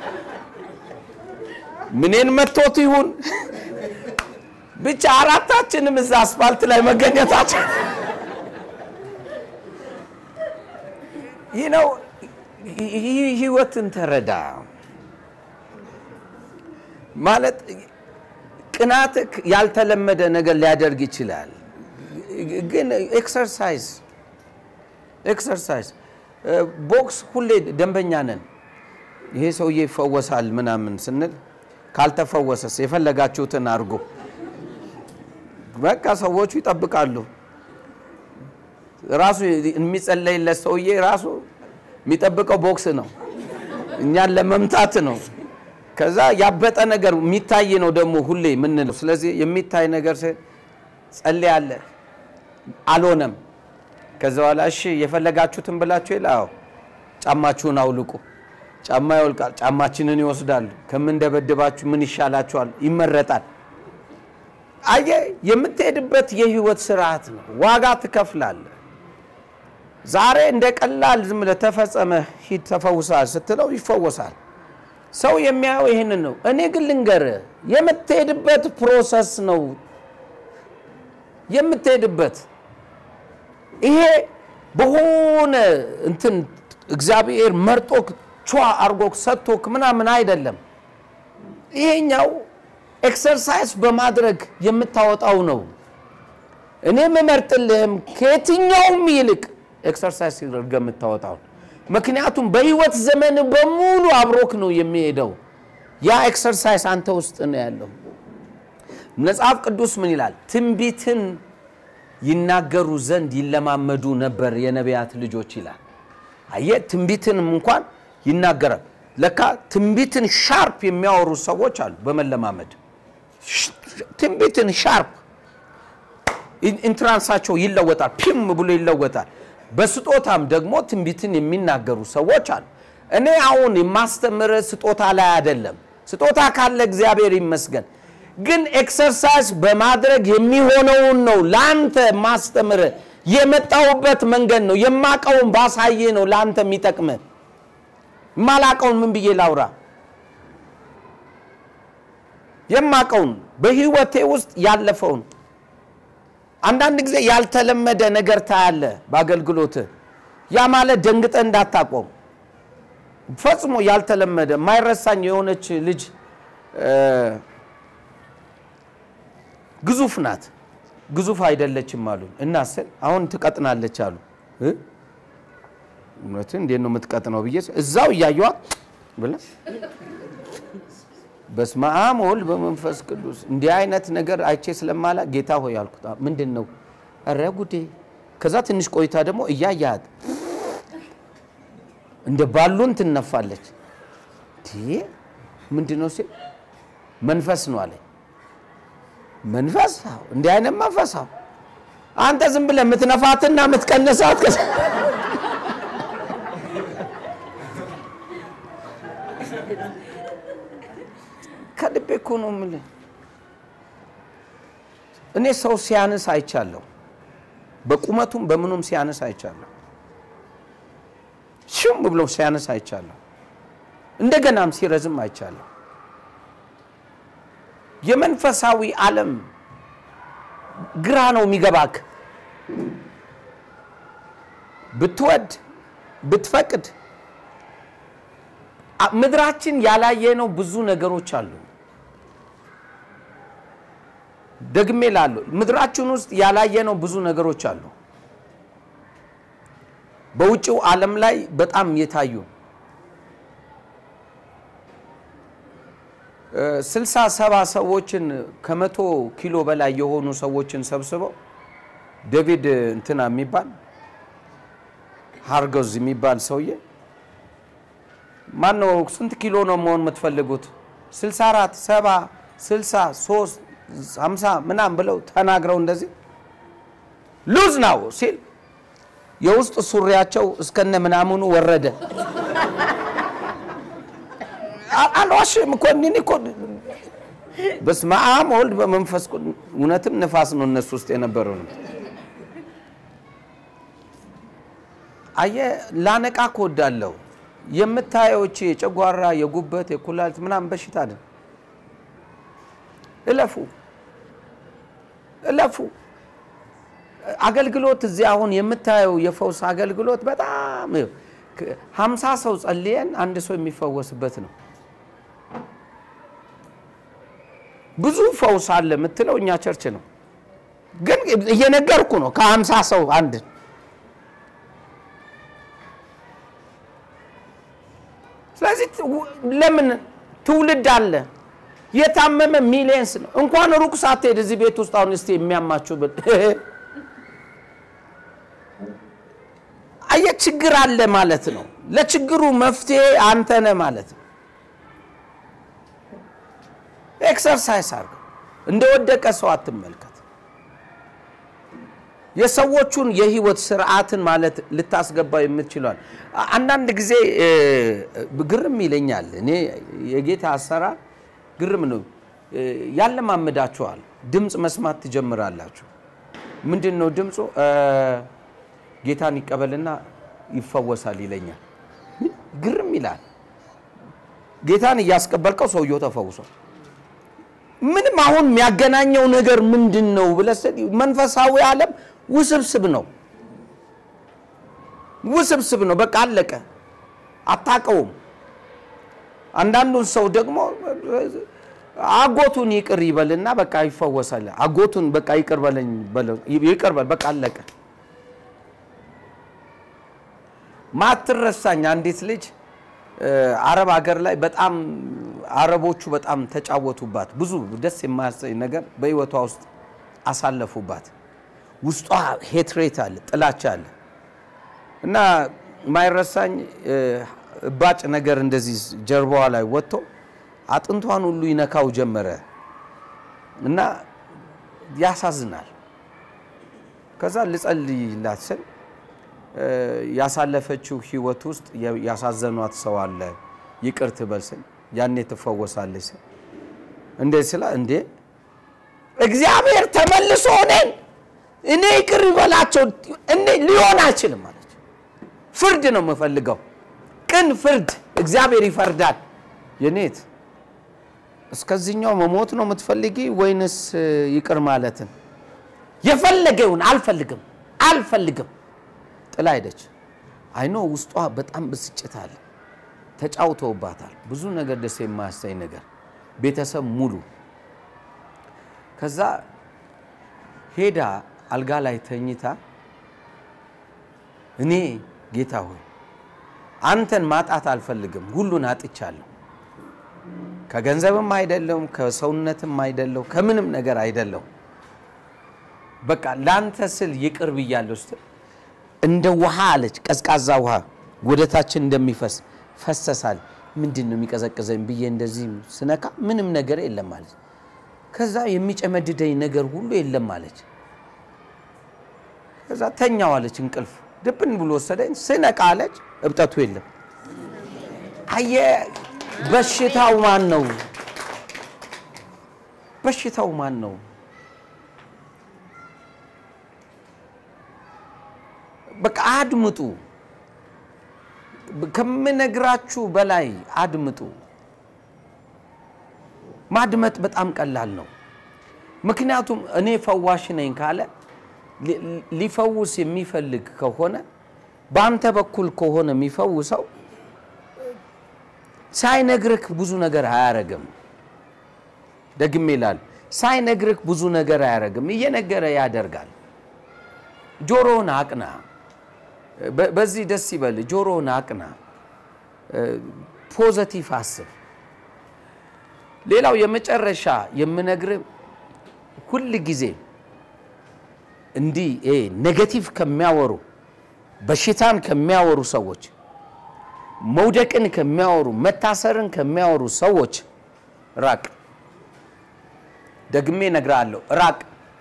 ምኔን መቶት ይሁን ብቻ አራታችንም እዛ አስፓልት ላይ መገኘታችን ይህ ነው። ህይወትን ተረዳ ማለት ቅናት ያልተለመደ ነገር ሊያደርግ ይችላል። ግን ኤክሰርሳይዝ ኤክሰርሳይዝ ቦክስ ሁሌ ደንበኛ ነን። ይሄ ሰውዬ ይፈወሳል ምናምን ስንል ካልተፈወሰስ የፈለጋችሁትን አድርጎ በቃ ሰዎቹ ይጠብቃሉ። ራሱ የሚጸለይለት ሰውዬ ራሱ የሚጠብቀው ቦክስ ነው፣ እኛን ለመምታት ነው። ከዛ ያበጠ ነገር የሚታይ ነው ደግሞ ሁሌ ምንለው። ስለዚህ የሚታይ ነገር ጸልያለህ አልሆነም። ከዛ በኋላ እሺ የፈለጋችሁትን ብላችሁ ይል አዎ ጫማችሁን አውልቁ። ጫማ ይወልቃል፣ ጫማችንን ይወስዳሉ። ከምንደበድባችሁ ምን ይሻላችኋል? ይመረጣል። አየ የምትሄድበት የህይወት ስርዓት ነው። ዋጋ ትከፍላለህ። ዛሬ እንደ ቀላል ዝም ብለህ ተፈጸመ ሂድ ተፈውሳል ስትለው ይፈወሳል። ሰው የሚያየው ይህንን ነው። እኔ ግን ልንገርህ የምትሄድበት ፕሮሰስ ነው የምትሄድበት ይሄ በሆነ እንትን እግዚአብሔር መርጦክ ቿ አርጎክ ሰጥቶክ ምናምን አይደለም። ይሄኛው ኤክሰርሳይዝ በማድረግ የምታወጣው ነው። እኔ የምመርጥልህም ከየትኛውም ይልቅ ኤክሰርሳይዝ ሲደርገ የምታወጣው ምክንያቱም በህይወት ዘመን በሙሉ አብሮክ ነው የሚሄደው። ያ ኤክሰርሳይዝ አንተ ውስጥ ነው ያለው። መጽሐፍ ቅዱስ ምን ይላል? ትንቢትን ይናገሩ ዘንድ ይለማመዱ ነበር የነቢያት ልጆች ይላል። አየ ትንቢትንም እንኳን ይናገራል። ለካ ትንቢትን ሻርፕ የሚያወሩ ሰዎች አሉ። በመለማመድ ትንቢትን ሻርፕ ኢንትራንሳቸው ይለወጣል፣ ፒም ብሎ ይለወጣል። በስጦታም ደግሞ ትንቢትን የሚናገሩ ሰዎች አሉ። እኔ አሁን የማስተምር ስጦታ ላይ አይደለም። ስጦታ ካለ እግዚአብሔር ይመስገን። ግን ኤክሰርሳይዝ በማድረግ የሚሆነውን ነው ለአንተ ማስተምር። የመጣሁበት መንገድ ነው የማቀውን ባሳየ ነው ለአንተ የሚጠቅም። የማላቀውን ምን ብዬ ላውራ? የማቀውን በህይወቴ ውስጥ ያለፈውን አንዳንድ ጊዜ ያልተለመደ ነገር ታያለ በአገልግሎት ያ ማለት ደንግጠ እንዳታቆም ፈጽሞ ያልተለመደ ማይረሳኝ የሆነች ልጅ ግዙፍ ናት ግዙፍ አይደለችም አሉ እና ስል አሁን ትቀጥናለች አሉ እውነት እንዴት ነው የምትቀጥነው ብዬ እዛው እያየዋት ብለ በስመ አብ ወልድ በመንፈስ ቅዱስ እንዲህ አይነት ነገር አይቼ ስለማላ ጌታ ሆይ አልኩት። ምንድን ነው? ኧረ ጉዴ። ከዛ ትንሽ ቆይታ ደግሞ እያያት እንደ ባሉን ትነፋለች። ምንድን ነው ሲል መንፈስ ነው አለኝ። መንፈስ? እንዲህ አይነት መንፈስ? አንተ ዝም ብለህ የምትነፋትና የምትቀነሳት ከልቤ እኮ ነው የምልህ። እኔ ሰው ሲያንስ አይቻለሁ፣ በቁመቱም በምኑም ሲያንስ አይቻለሁ፣ ሽም ብሎ ሲያንስ አይቻለሁ፣ እንደገናም ሲረዝም አይቻለሁ። የመንፈሳዊ ዓለም ግራ ነው የሚገባክ። ብትወድ ብትፈቅድ ምድራችን ያላየነው ብዙ ነገሮች አሉ። ደግሜ ላሉ ምድራችን ውስጥ ያላየነው ብዙ ነገሮች አሉ። በውጭው ዓለም ላይ በጣም የታዩ ስልሳ ሰባ ሰዎችን ከመቶ ኪሎ በላይ የሆኑ ሰዎችን ሰብስበው ዴቪድ እንትና የሚባል ሃርገዝ የሚባል ሰውዬ ማን ነው? ስንት ኪሎ ነው መሆን የምትፈልጉት? 64 70 60 3 50 ምናምን ብለው ተናግረው እንደዚህ ሉዝ ነው ሲል የውስጥ ሱሪያቸው እስከነ ምናምኑ ወረደ። አልዋሽም እኮ እኔ እኮ በስመ አብ ወልድ በመንፈስ እውነትም ንፋስ ነው እነሱ ውስጥ የነበረው ነው። አየህ ላነቃ እወዳለሁ። የምታየው እቺ የጨጓራ የጉበት የኩላሊት ምናምን በሽታ አይደል። እለፉ እለፉ። አገልግሎት እዚህ አሁን የምታየው የፈውስ አገልግሎት በጣም ሀምሳ ሰው ጸልየን አንድ ሰው የሚፈወስበት ነው። ብዙ ፈውስ አለ የምትለው እኛ ቸርች ነው። ግን እየነገርኩ ነው ከሀምሳ ሰው አንድ ስለዚህ ለምን ትውልድ አለ የታመመ ሚሊየንስ ነው። እንኳን ሩቅ ሳትሄድ እዚህ ቤት ውስጥ አሁን እስቲ የሚያማችሁ ብል አየ ችግር አለ ማለት ነው። ለችግሩ መፍትሄ አንተ ነህ ማለት ነው። ኤክሰርሳይዝ አድርገው እንደወደቀ ሰው አትመልከት። የሰዎቹን የህይወት ስርዓትን ማለት ልታስገባ የምትችሏል። አንዳንድ ጊዜ እ፣ ግርም ይለኛል። እኔ የጌታ አሰራር ግርም ነው። እ፣ ያለማምዳችኋል። ድምፅ መስማት ትጀምራላችሁ። ምንድን ነው ድምፁ? እ፣ ጌታን ይቀበልና ይፈወሳል ይለኛል። ግርም ይላል። ጌታን እያስቀበልከው ሰውየው ተፈውሷል። ምንም አሁን የሚያገናኘው ነገር ምንድን ነው ብለህ ስትል መንፈሳዊ ዓለም ውስብስብ ነው፣ ውስብስብ ነው። በቃ አለቀ፣ አታውቀውም። አንዳንዱን ሰው ደግሞ አጎቱን ይቅር ይበልና በቃ ይፈወሳል። አጎቱን በቃ ይቅር በለኝ በለው፣ ይቅር በል በቃ አለቀ። ማትረሳኝ አንዲት ልጅ እ፣ አረብ ሀገር ላይ በጣም አረቦቹ በጣም ተጫወቱባት። ብዙ ደስ የማያሰኝ ነገር በህይወቷ ውስጥ አሳለፉባት። ውስጧ ሄትሬት አለ፣ ጥላቻ አለ እና ማይረሳኝ እ፣ እባጭ ነገር እንደዚህ ጀርባዋ ላይ ወጥቶ አጥንቷን ሁሉ ይነካው ጀመረ እና ያሳዝናል። ከዛ ልጸልይላት ስል እ፣ ያሳለፈችው ህይወት ውስጥ የ- ያሳዘኗት ሰው አለ ይቅር ትበል ስል ያኔ ትፈወሳለች ስል እንዴ ስላ እንዴ እግዚአብሔር ተመልሶ እኔን እኔ ይቅር ይበላቸው እኔ ሊሆን አይችልም አለች። ፍርድ ነው የምፈልገው፣ ቅን ፍርድ እግዚአብሔር ይፈርዳል። የኔት እስከዚህኛው መሞት ነው የምትፈልጊ ወይንስ እ፣ ይቅር ማለትን? የፈለገውን አልፈልግም አልፈልግም ጥላ ሄደች። አይኖ ውስጧ በጣም ብስጭት አለ። ተጫውተውባታል። ብዙ ነገር ደስ የማያሳይ ነገር ቤተሰብ ሙሉ። ከዛ ሄዳ አልጋ ላይ ተኝታ እኔ ጌታ ሆይ አንተን ማጣት አልፈልግም፣ ሁሉን አጥቻለሁ። ከገንዘብም አይደለም፣ ከሰውነትም አይደለው፣ ከምንም ነገር አይደለው። በቃ ለአንተ ስል ይቅር ብያለሁ ስትል እንደ ውሃ አለች፣ ቀዝቃዛ ውሃ ወደ ታችን እንደሚፈስ ፈሰሳል። ምንድን ነው የሚቀዘቅዘኝ ብዬ እንደዚህ ስነካ ምንም ነገር የለም አለች። ከዛ የሚጨመድደኝ ነገር ሁሉ የለም አለች። ከዛ ተኛው አለች፣ እንቅልፍ ድብን ብሎ ወሰደኝ። ስነቃ አለች እብጠቱ የለም። አየ በሽታው ማን ነው? በሽታው ማን ነው? በቃ አድምጡ። ከምነግራችሁ በላይ አድምጡ። ማድመጥ በጣም ቀላል ነው። ምክንያቱም እኔ ፈዋሽ ነኝ ካለ ሊ- ሊፈውስ የሚፈልግ ከሆነ በአንተ በኩል ከሆነ የሚፈውሰው ሳይነግርህ ብዙ ነገር አያረግም። ደግሜ ይላል ሳይነግርህ ብዙ ነገር አያረግም፣ እየነገረ ያደርጋል። ጆሮውን አቅና። በ- በዚህ ደስ ይበል። ጆሮውን አቅና። ፖዘቲቭ አስብ። ሌላው የመጨረሻ የምነግርህ ሁል ጊዜ እንዲህ ይሄ ኔጌቲቭ ከሚያወሩ በሽታን ከሚያወሩ ሰዎች፣ መውደቅን ከሚያወሩ መታሰርን ከሚያወሩ ሰዎች ራቅ። ደግሜ እነግርሃለሁ፣ ራቅ።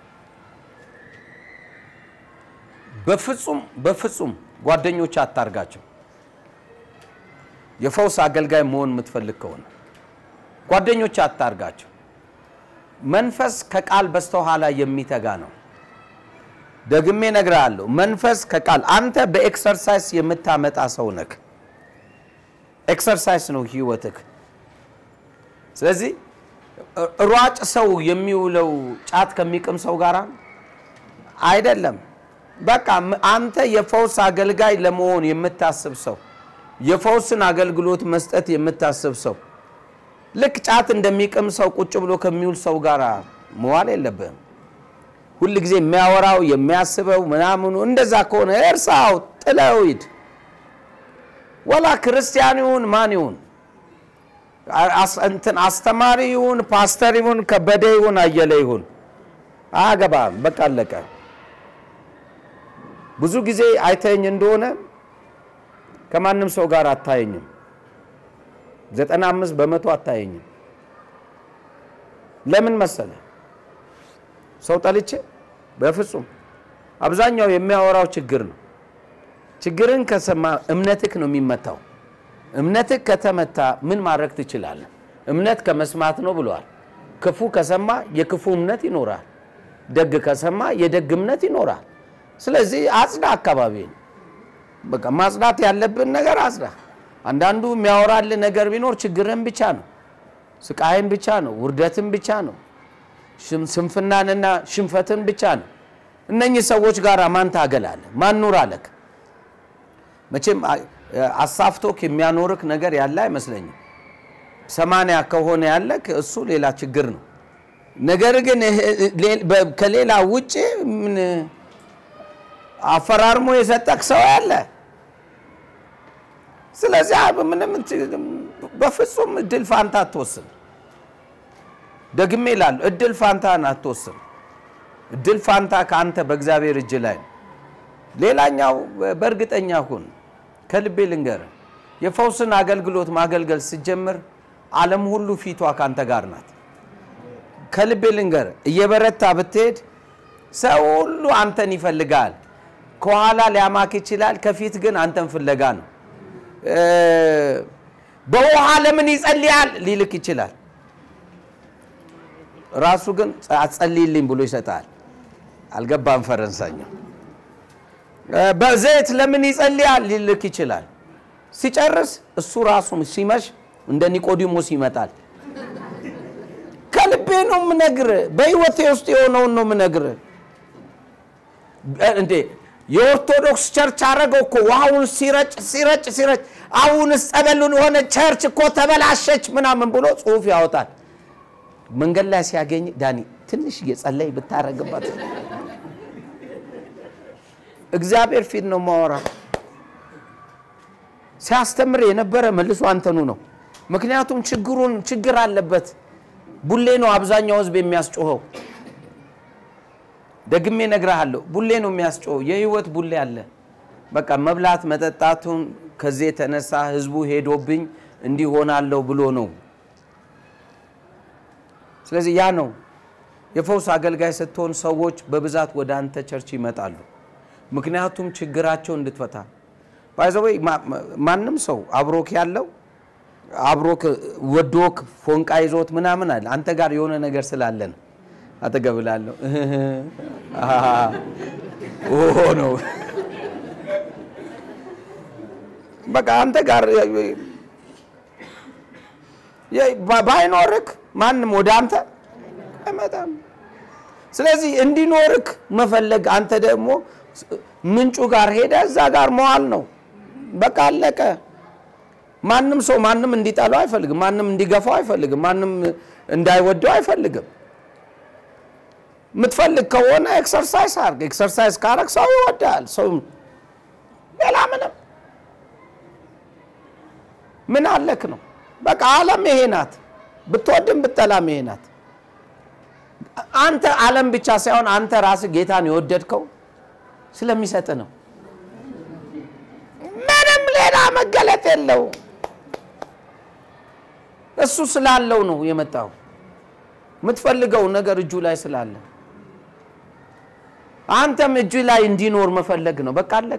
በፍጹም በፍጹም ጓደኞች አታርጋቸው። የፈውስ አገልጋይ መሆን የምትፈልግ ከሆነ ጓደኞች አታርጋቸው። መንፈስ ከቃል በስተኋላ የሚተጋ ነው። ደግሜ እነግርሃለሁ፣ መንፈስ ከቃል አንተ በኤክሰርሳይስ የምታመጣ ሰው ነህ። ኤክሰርሳይስ ነው ህይወትህ። ስለዚህ ሯጭ ሰው የሚውለው ጫት ከሚቅም ሰው ጋር አይደለም። በቃ ም- አንተ የፈውስ አገልጋይ ለመሆን የምታስብ ሰው፣ የፈውስን አገልግሎት መስጠት የምታስብ ሰው ልክ ጫት እንደሚቅም ሰው ቁጭ ብሎ ከሚውል ሰው ጋር መዋል የለብህም። ሁል ጊዜ የሚያወራው የሚያስበው ምናምኑ እንደዛ ከሆነ እርሳው፣ ጥለው ሂድ። ወላ ክርስቲያን ይሁን ማን ይሁን አስ- እንትን አስተማሪ ይሁን ፓስተር ይሁን ከበደ ይሁን አየለ ይሁን አያገባም። በቃ አለቀ። ብዙ ጊዜ አይተኝ እንደሆነ ከማንም ሰው ጋር አታየኝም። ዘጠና አምስት በመቶ አታየኝም። ለምን መሰለ? ሰው ጠልቼ በፍጹም አብዛኛው የሚያወራው ችግር ነው። ችግርን ከሰማ እምነትህ ነው የሚመታው። እምነትህ ከተመታ ምን ማድረግ ትችላለህ? እምነት ከመስማት ነው ብለዋል። ክፉ ከሰማ የክፉ እምነት ይኖራል። ደግ ከሰማ የደግ እምነት ይኖራል። ስለዚህ አጽዳ አካባቢን። በቃ ማጽዳት ያለብን ነገር አጽዳ። አንዳንዱ የሚያወራልህ ነገር ቢኖር ችግርን ብቻ ነው፣ ስቃይን ብቻ ነው፣ ውርደትን ብቻ ነው፣ ሽም- ስንፍናንና ሽንፈትን ብቻ ነው። እነኚህ ሰዎች ጋር ማን ታገላለህ? ማን ኑር አለክ? መቼም አ- አሳፍቶክ የሚያኖርክ ነገር ያለ አይመስለኝም። ሰማንያ ከሆነ ያለክ እሱ ሌላ ችግር ነው። ነገር ግን ይሄ- ሌ- በ- ከሌላ ውጭ ምን አፈራርሞ የሰጠክ ሰው ያለ። ስለዚህ አ- ምንም እንት- በፍጹም እድል ፋንታ አትወስን። ደግሜ እላለሁ እድል ፋንታን አትወስን። እድል ፋንታ ከአንተ በእግዚአብሔር እጅ ላይ ነው። ሌላኛው በእርግጠኛ ሁን። ከልቤ ልንገርህ፣ የፈውስን አገልግሎት ማገልገል ስትጀምር ዓለም ሁሉ ፊቷ ካንተ ጋር ናት። ከልቤ ልንገርህ፣ እየበረታ ብትሄድ ሰው ሁሉ አንተን ይፈልጋል። ከኋላ ሊያማክ ይችላል፣ ከፊት ግን አንተን ፍለጋ ነው። እ፣ በውሃ ለምን ይጸልያል ሊልክ ይችላል። ራሱ ግን አጸልይልኝ ብሎ ይሰጣል። አልገባም ፈረንሳኛው። በዘይት ለምን ይጸልያል ሊልክ ይችላል። ሲጨርስ እሱ ራሱ ሲመሽ እንደ ኒቆዲሞስ ይመጣል። ከልቤ ነው የምነግርህ። በህይወቴ ውስጥ የሆነውን ነው የምነግርህ። እንዴ የኦርቶዶክስ ቸርች አረገው እኮ ውሃውን ሲረጭ ሲረጭ ሲረጭ፣ አሁንስ ጸበሉን የሆነ ቸርች እኮ ተበላሸች ምናምን ብሎ ጽሁፍ ያወጣል። መንገድ ላይ ሲያገኝ ዳኒ ትንሽ እየጸለይ ብታረግባት እግዚአብሔር ፊት ነው ማወራ። ሲያስተምር የነበረ መልሶ አንተኑ ነው። ምክንያቱም ችግሩን ችግር አለበት። ቡሌ ነው አብዛኛው ህዝብ የሚያስጮኸው። ደግሜ እነግርሃለሁ፣ ቡሌ ነው የሚያስጮኸው። የህይወት ቡሌ አለ። በቃ መብላት መጠጣቱን ከዚህ የተነሳ ህዝቡ ሄዶብኝ እንዲህ ሆናለሁ ብሎ ነው። ስለዚህ ያ ነው የፈውስ አገልጋይ ስትሆን ሰዎች በብዛት ወደ አንተ ቸርች ይመጣሉ። ምክንያቱም ችግራቸው እንድትፈታ ባይዘወይ ማንም ሰው አብሮክ ያለው አብሮክ ወዶክ ፎንቃ ይዞት ምናምን አለ አንተ ጋር የሆነ ነገር ስላለ ነው። አጠገብላለሁ ኦ ነው በቃ አንተ ጋር ባይኖርክ ማንም ወደ አንተ አይመጣም። ስለዚህ እንዲኖርክ መፈለግ አንተ ደግሞ ምንጩ ጋር ሄደ እዛ ጋር መዋል ነው። በቃ አለቀ። ማንም ሰው ማንም እንዲጠላው አይፈልግም። ማንም እንዲገፋው አይፈልግም። ማንም እንዳይወደው አይፈልግም። የምትፈልግ ከሆነ ኤክሰርሳይዝ አድርግ። ኤክሰርሳይዝ ካረግ ሰው ይወዳል። ሰው ሌላ ምንም ምን አለክ ነው። በቃ ዓለም ይሄ ናት። ብትወድም ብትጠላም ይሄ ናት። አንተ ዓለም ብቻ ሳይሆን አንተ ራስህ ጌታን የወደድከው ስለሚሰጥ ነው። ምንም ሌላ መገለጥ የለው። እሱ ስላለው ነው የመጣው። የምትፈልገው ነገር እጁ ላይ ስላለ አንተም እጁ ላይ እንዲኖር መፈለግ ነው። በቃ አለቀ።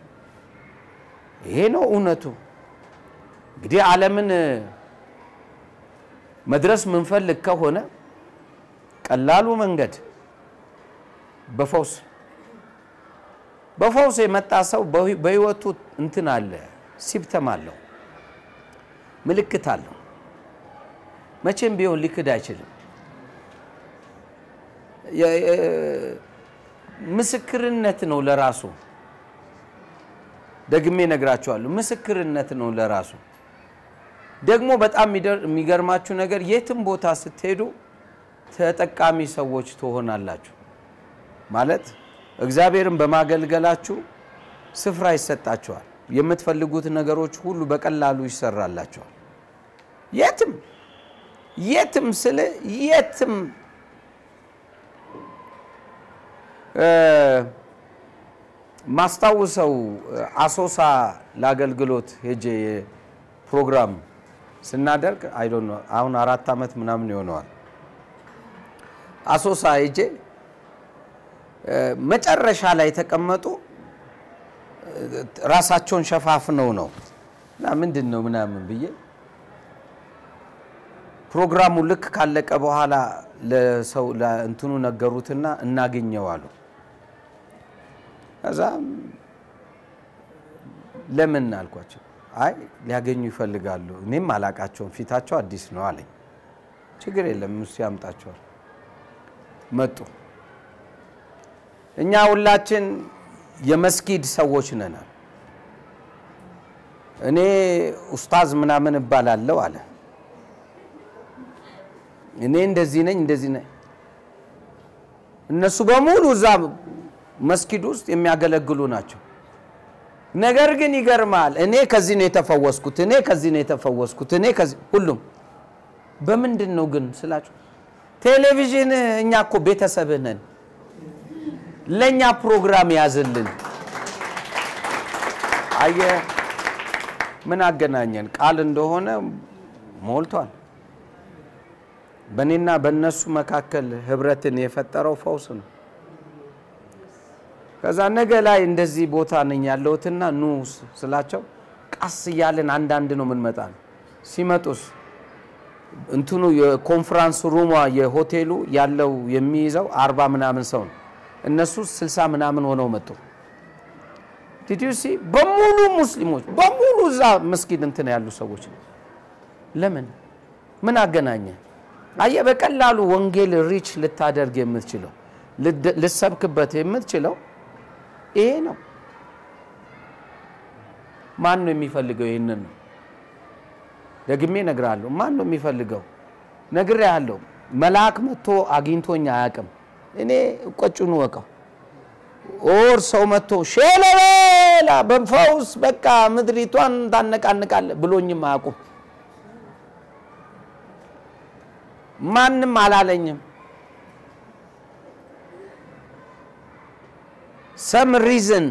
ይሄ ነው እውነቱ። እንግዲህ ዓለምን መድረስ ምንፈልግ ከሆነ ቀላሉ መንገድ በፈውስ በፈውስ የመጣ ሰው በህይወቱ እንትን አለ፣ ሲፕተም አለው፣ ምልክት አለው። መቼም ቢሆን ሊክድ አይችልም። ምስክርነት ነው ለራሱ። ደግሜ ነግራቸዋለሁ። ምስክርነት ነው ለራሱ። ደግሞ በጣም የሚገርማችሁ ነገር የትም ቦታ ስትሄዱ ተጠቃሚ ሰዎች ትሆናላችሁ። ማለት እግዚአብሔርን በማገልገላችሁ ስፍራ ይሰጣችኋል። የምትፈልጉት ነገሮች ሁሉ በቀላሉ ይሰራላችኋል። የትም የትም ስል የትም ማስታውሰው አሶሳ ለአገልግሎት ሄጄ ፕሮግራም ስናደርግ አይ ዶንት ኖ አሁን አራት ዓመት ምናምን ይሆነዋል። አሶሳ ሄጄ መጨረሻ ላይ የተቀመጡ ራሳቸውን ሸፋፍነው ነው እና ምንድን ነው ምናምን ብዬ ፕሮግራሙ ልክ ካለቀ በኋላ ለሰው እንትኑ ነገሩትና እናገኘው አሉ። ከዛ ለምን አልኳቸው። አይ ሊያገኙ ይፈልጋሉ፣ እኔም አላቃቸውም፣ ፊታቸው አዲስ ነው አለኝ። ችግር የለም እሱ ያምጣቸዋል። መጡ። እኛ ሁላችን የመስጊድ ሰዎች ነን። እኔ ኡስታዝ ምናምን እባላለሁ አለ። እኔ እንደዚህ ነኝ እንደዚህ ነኝ። እነሱ በሙሉ እዛ መስጊድ ውስጥ የሚያገለግሉ ናቸው። ነገር ግን ይገርማል። እኔ ከዚህ ነው የተፈወስኩት፣ እኔ ከዚህ ነው የተፈወስኩት፣ እኔ ከዚህ ሁሉም በምንድን ነው ግን ስላቸው፣ ቴሌቪዥን እኛ እኮ ቤተሰብህ ነን፣ ለእኛ ፕሮግራም ያዝልን። አየህ ምን አገናኘን? ቃል እንደሆነ ሞልቷል። በእኔና በእነሱ መካከል ህብረትን የፈጠረው ፈውስ ነው። ከዛ ነገ ላይ እንደዚህ ቦታ ነኝ ያለሁትና ኑ ስላቸው ቀስ እያለን አንዳንድ ነው የምንመጣ ነው። ሲመጡስ እንትኑ የኮንፈራንስ ሩሟ የሆቴሉ ያለው የሚይዘው አርባ ምናምን ሰው ነው። እነሱ ስልሳ ምናምን ሆነው መጡ። ዲዲሲ በሙሉ ሙስሊሞች በሙሉ እዛ መስጊድ እንትን ያሉ ሰዎች ነው። ለምን ምን አገናኘ? አየ በቀላሉ ወንጌል ሪች ልታደርግ የምትችለው ልሰብክበት የምትችለው ይሄ ነው። ማን ነው የሚፈልገው? ይህንን ነው ደግሜ እነግርሃለሁ። ማን ነው የሚፈልገው? ነግሬሃለሁ። መልአክ መጥቶ አግኝቶኝ አያውቅም። እኔ ቆጩን ወቀው ኦር ሰው መጥቶ ሼለቤላ በፈውስ በቃ ምድሪቷን ታነቃንቃለ ብሎኝም አያውቁም። ማንም አላለኝም። ሰም ሪዝን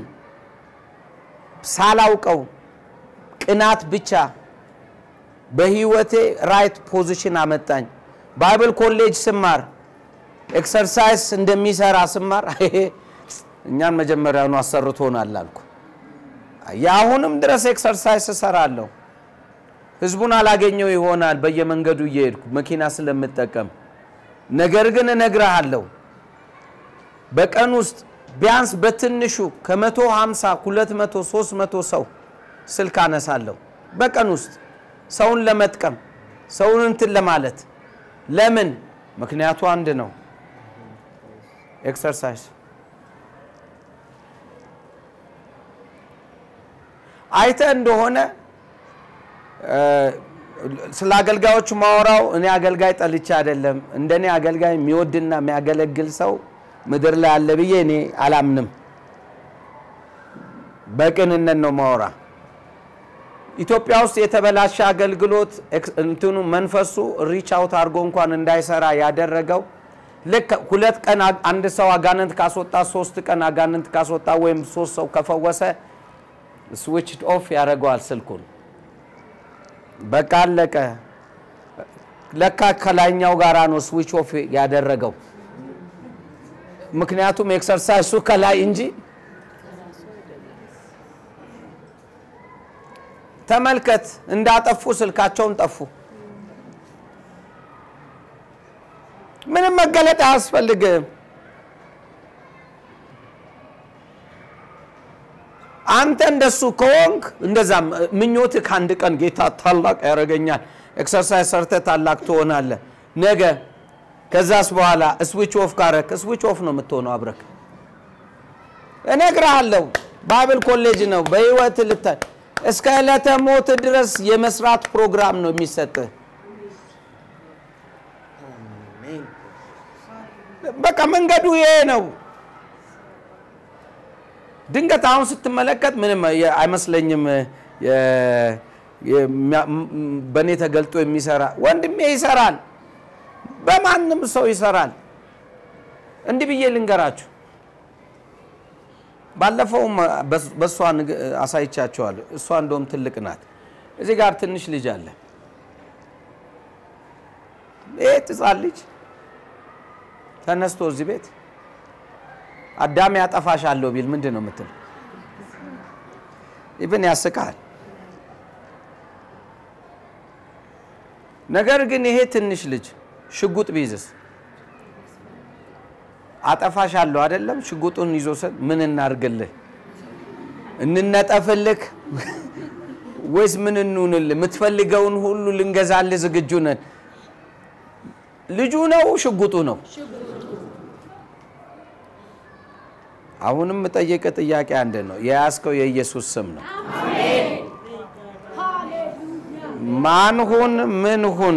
ሳላውቀው ቅናት ብቻ በህይወቴ ራይት ፖዚሽን አመጣኝ። ባይብል ኮሌጅ ስማር ኤክሰርሳይዝ እንደሚሰራ ስማር እኛን መጀመሪያውኑ አሰርቶናል አልኩ። የአሁንም ድረስ ኤክሰርሳይዝ እሰራለሁ። ህዝቡን አላገኘው ይሆናል በየመንገዱ እየሄድኩ መኪና ስለምጠቀም። ነገር ግን እነግርሃለሁ በቀን ውስጥ ቢያንስ በትንሹ ከመቶ ሃምሳ ሁለት መቶ ሶስት መቶ ሰው ስልክ አነሳለሁ በቀን ውስጥ ሰውን ለመጥቀም ሰውን እንትን ለማለት ለምን? ምክንያቱ አንድ ነው፣ ኤክሰርሳይዝ። አይተ እንደሆነ ስለ አገልጋዮቹ ማወራው እኔ አገልጋይ ጠልቼ አይደለም። እንደኔ አገልጋይ የሚወድና የሚያገለግል ሰው ምድር ላይ አለ ብዬ እኔ አላምንም። በቅንነት ነው ማወራ። ኢትዮጵያ ውስጥ የተበላሸ አገልግሎት እንትኑ መንፈሱ ሪች አውት አድርጎ እንኳን እንዳይሰራ ያደረገው ልክ ሁለት ቀን አንድ ሰው አጋንንት ካስወጣ ሶስት ቀን አጋንንት ካስወጣ ወይም ሶስት ሰው ከፈወሰ ስዊች ኦፍ ያደርገዋል ስልኩን። በቃ አለቀ። ለካ ከላይኛው ጋራ ነው ስዊች ኦፍ ያደረገው። ምክንያቱም ኤክሰርሳይሱ ከላይ እንጂ ተመልከት፣ እንዳጠፉ ስልካቸውን ጠፉ። ምንም መገለጥ አያስፈልግም። አንተ እንደሱ ከሆንክ እንደዛ ምኞትህ ከአንድ ቀን ጌታ ታላቅ ያደርገኛል፣ ኤክሰርሳይዝ ሰርተህ ታላቅ ትሆናለህ ነገ። ከዛስ በኋላ ስዊች ኦፍ ካረክ ስዊች ኦፍ ነው የምትሆነው አብረክ። እነግርሃለሁ፣ ባይብል ኮሌጅ ነው በህይወት ልታይ እስከ ዕለተ ሞት ድረስ የመስራት ፕሮግራም ነው የሚሰጥህ። በቃ መንገዱ ይሄ ነው። ድንገት አሁን ስትመለከት ምንም አይመስለኝም። በእኔ ተገልጦ የሚሰራ ወንድሜ ይሰራል፣ በማንም ሰው ይሰራል። እንዲህ ብዬ ልንገራችሁ፣ ባለፈውም በእሷ አሳይቻቸዋለሁ። እሷ እንደውም ትልቅ ናት። እዚህ ጋር ትንሽ ልጅ አለ። ይህ ሕፃን ልጅ ተነስቶ እዚህ ቤት አዳም ያጠፋሻለሁ ቢል ምንድን ነው የምትል? ኢብን ያስቃል። ነገር ግን ይሄ ትንሽ ልጅ ሽጉጥ ቢይዝስ አጠፋሻለሁ አይደለም? ሽጉጡን ይዞ ሰ ምን እናርግልህ? እንነጠፍልህ ወይስ ምን እንሁንልህ? የምትፈልገውን ሁሉ ልንገዛልህ ዝግጁ ነን። ልጁ ነው ሽጉጡ ነው? አሁንም የምጠየቀ ጥያቄ አንድ ነው። የያዝከው የኢየሱስ ስም ነው። ማን ሁን ምን ሁን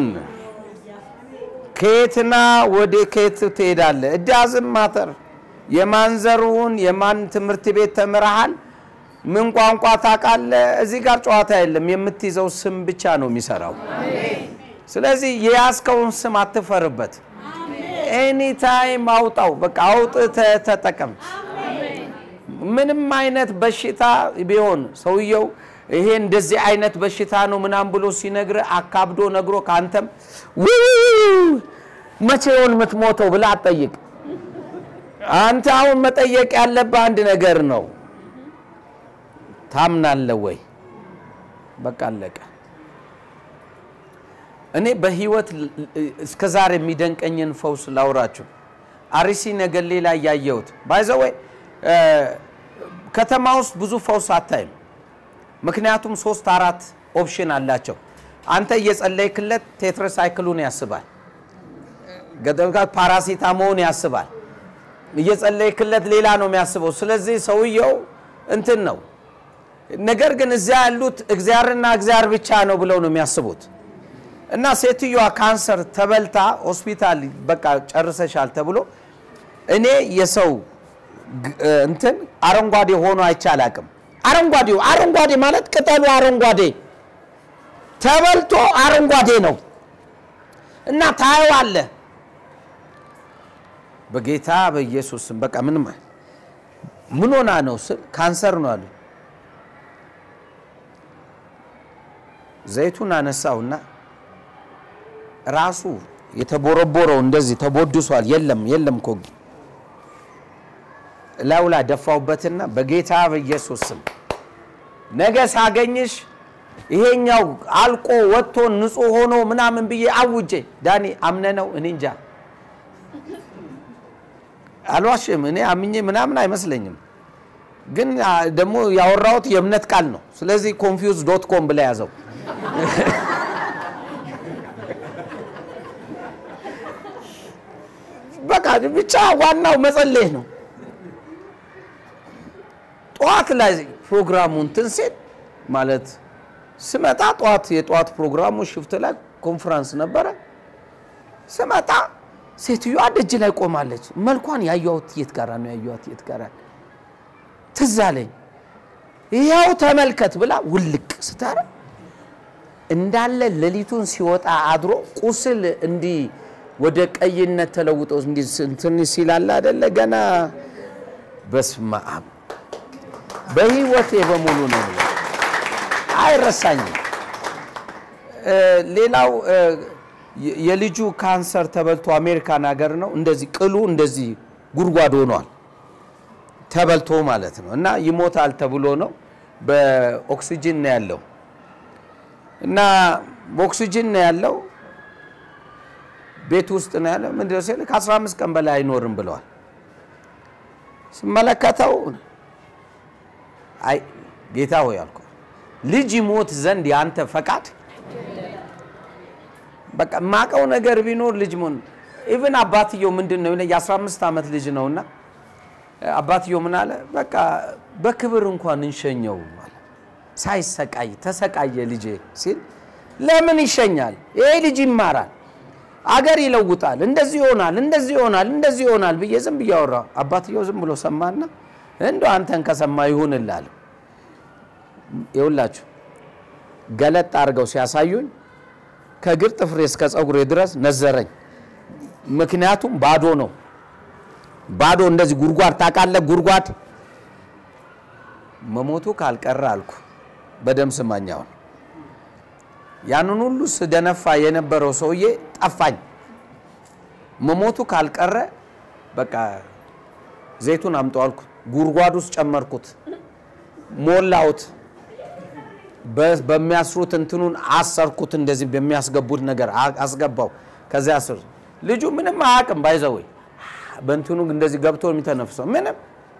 ከየትና ወደ ከየት ትሄዳለህ? እዳዝም ማተር የማን ዘርሁን የማን ትምህርት ቤት ተምረሃል? ምን ቋንቋ ታውቃለህ? እዚህ ጋር ጨዋታ የለም። የምትይዘው ስም ብቻ ነው የሚሰራው። ስለዚህ የያዝከውን ስም አትፈርበት። ኤኒታይም አውጣው። በቃ አውጥተህ ተጠቀም። ምንም አይነት በሽታ ቢሆን ሰውየው ይሄ እንደዚህ አይነት በሽታ ነው ምናምን ብሎ ሲነግር አካብዶ ነግሮ ከአንተም መቼውን የምትሞተው ብለህ አትጠይቅ። አንተ አሁን መጠየቅ ያለብህ አንድ ነገር ነው። ታምናለህ ወይ? በቃ አለቀ። እኔ በህይወት እስከ ዛሬ የሚደንቀኝን ፈውስ ላውራችሁ። አርሲ ነገሌ ላይ ያየሁት ባይዘወይ ከተማ ውስጥ ብዙ ፈውስ አታይም። ምክንያቱም ሶስት አራት ኦፕሽን አላቸው። አንተ እየጸለይክለት ቴትረሳይክሉን ያስባል፣ ገደብጋት ፓራሲታሞን ያስባል። እየጸለይክለት ሌላ ነው የሚያስበው። ስለዚህ ሰውየው እንትን ነው። ነገር ግን እዚያ ያሉት እግዚአብሔርና እግዚአብሔር ብቻ ነው ብለው ነው የሚያስቡት። እና ሴትዮዋ ካንሰር ተበልታ ሆስፒታል በቃ ጨርሰሻል ተብሎ እኔ የሰው እንትን አረንጓዴ ሆኖ አይቼ አላቅም። አረንጓዴው አረንጓዴ ማለት ቅጠሉ አረንጓዴ ተበልቶ አረንጓዴ ነው እና ታየዋለህ። በጌታ በኢየሱስ ስም በቃ ምንም ምን ሆና ነው ስል ካንሰር ነው አሉ። ዘይቱን አነሳውና ራሱ የተቦረቦረው እንደዚህ ተቦድሷል። የለም የለም እኮ ላዩ ላይ ደፋውበትና በጌታ በኢየሱስ ስም ነገ ሳገኝሽ ይሄኛው አልቆ ወጥቶ ንጹህ ሆኖ ምናምን ብዬ አውጄ ዳኒ አምነ ነው እኔ እንጃ አልዋሽም። እኔ አምኜ ምናምን አይመስለኝም፣ ግን ደግሞ ያወራሁት የእምነት ቃል ነው። ስለዚህ ኮንፊውዝ ዶት ኮም ብላ ያዘው። በቃ ብቻ ዋናው መጸለይ ነው። ጠዋት ላይ ፕሮግራሙ እንትን ሲል ማለት ስመጣ ጠዋት የጠዋት ፕሮግራሙ ሽፍት ላይ ኮንፈረንስ ነበረ። ስመጣ ሴትዮዋ ደጅ ላይ ቆማለች። መልኳን ያየኋት የት ጋራ ነው ያየኋት የት ጋራ ትዝ አለኝ። ይኸው ተመልከት ብላ ውልቅ ስታረ እንዳለ ሌሊቱን ሲወጣ አድሮ ቁስል እንዲህ ወደ ቀይነት ተለውጦ እንዲህ እንትን ሲላለ አይደለ ገና በስመ አብ በህይወቴ በሙሉ ነው አይረሳኝም። ሌላው የልጁ ካንሰር ተበልቶ አሜሪካን ሀገር ነው እንደዚህ ቅሉ እንደዚህ ጉድጓድ ሆኗል ተበልቶ ማለት ነው። እና ይሞታል ተብሎ ነው በኦክሲጅን ነው ያለው እና በኦክሲጅን ነው ያለው ቤት ውስጥ ነው ያለው። ምንድን ነው ሲል ከ15 ቀን በላይ አይኖርም ብለዋል። ስመለከተው አይ ጌታ ሆይ አልኩ፣ ልጅ ይሞት ዘንድ የአንተ ፈቃድ። በቃ የማውቀው ነገር ቢኖር ልጅ ሞን ኢቭን አባትየው ምንድን ነው የ15 ዓመት ልጅ ነውና አባትየው ምን አለ፣ በቃ በክብር እንኳን እንሸኘው አለ። ሳይሰቃይ ተሰቃየ ልጄ ሲል ለምን ይሸኛል? ይሄ ልጅ ይማራል፣ አገር ይለውጣል፣ እንደዚህ ይሆናል፣ እንደዚህ ይሆናል፣ እንደዚህ ይሆናል ብዬ ዝም ብዬ አወራሁ። አባትየው ዝም ብሎ ሰማና እንደው አንተን ከሰማ ይሁንላል። ይውላችሁ ገለጥ አድርገው ሲያሳዩኝ ከእግር ጥፍሬ እስከ ፀጉሬ ድረስ ነዘረኝ። ምክንያቱም ባዶ ነው። ባዶ እንደዚህ ጉድጓድ ታውቃለህ? ጉድጓድ መሞቱ ካልቀረ አልኩ። በደም ስማኛውን ያንን ሁሉ ስደነፋ የነበረው ሰውዬ ጠፋኝ። መሞቱ ካልቀረ በቃ ዘይቱን አምጡ አልኩት። ጉድጓድ ውስጥ ጨመርኩት፣ ሞላሁት። በ- በሚያስሩት እንትኑን አሰርኩት። እንደዚህ በሚያስገቡት ነገር አ- አስገባው። ከዚያ ስር ልጁ ምንም አያውቅም። ባይዘወይ በእንትኑ እንደዚህ ገብቶ የሚተነፍሰው ምንም።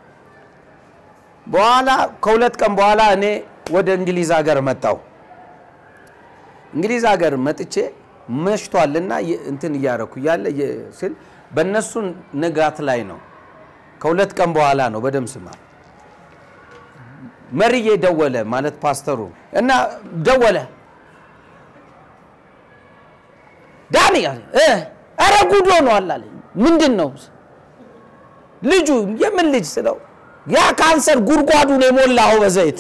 በኋላ ከሁለት ቀን በኋላ እኔ ወደ እንግሊዝ ሀገር መጣው። እንግሊዝ ሀገር መጥቼ መሽቷልና የ- እንትን እያረኩ እያለ የ- ስል በእነሱ ንጋት ላይ ነው። ከሁለት ቀን በኋላ ነው። በደም ስማ መርዬ ደወለ ማለት ፓስተሩ እና ደወለ ዳኒ አለ እ ኧረ ጉድ ሆኗል አለኝ። ምንድን ነው ልጁ? የምን ልጅ ስለው ያ ካንሰር ጉድጓዱን የሞላው በዘይት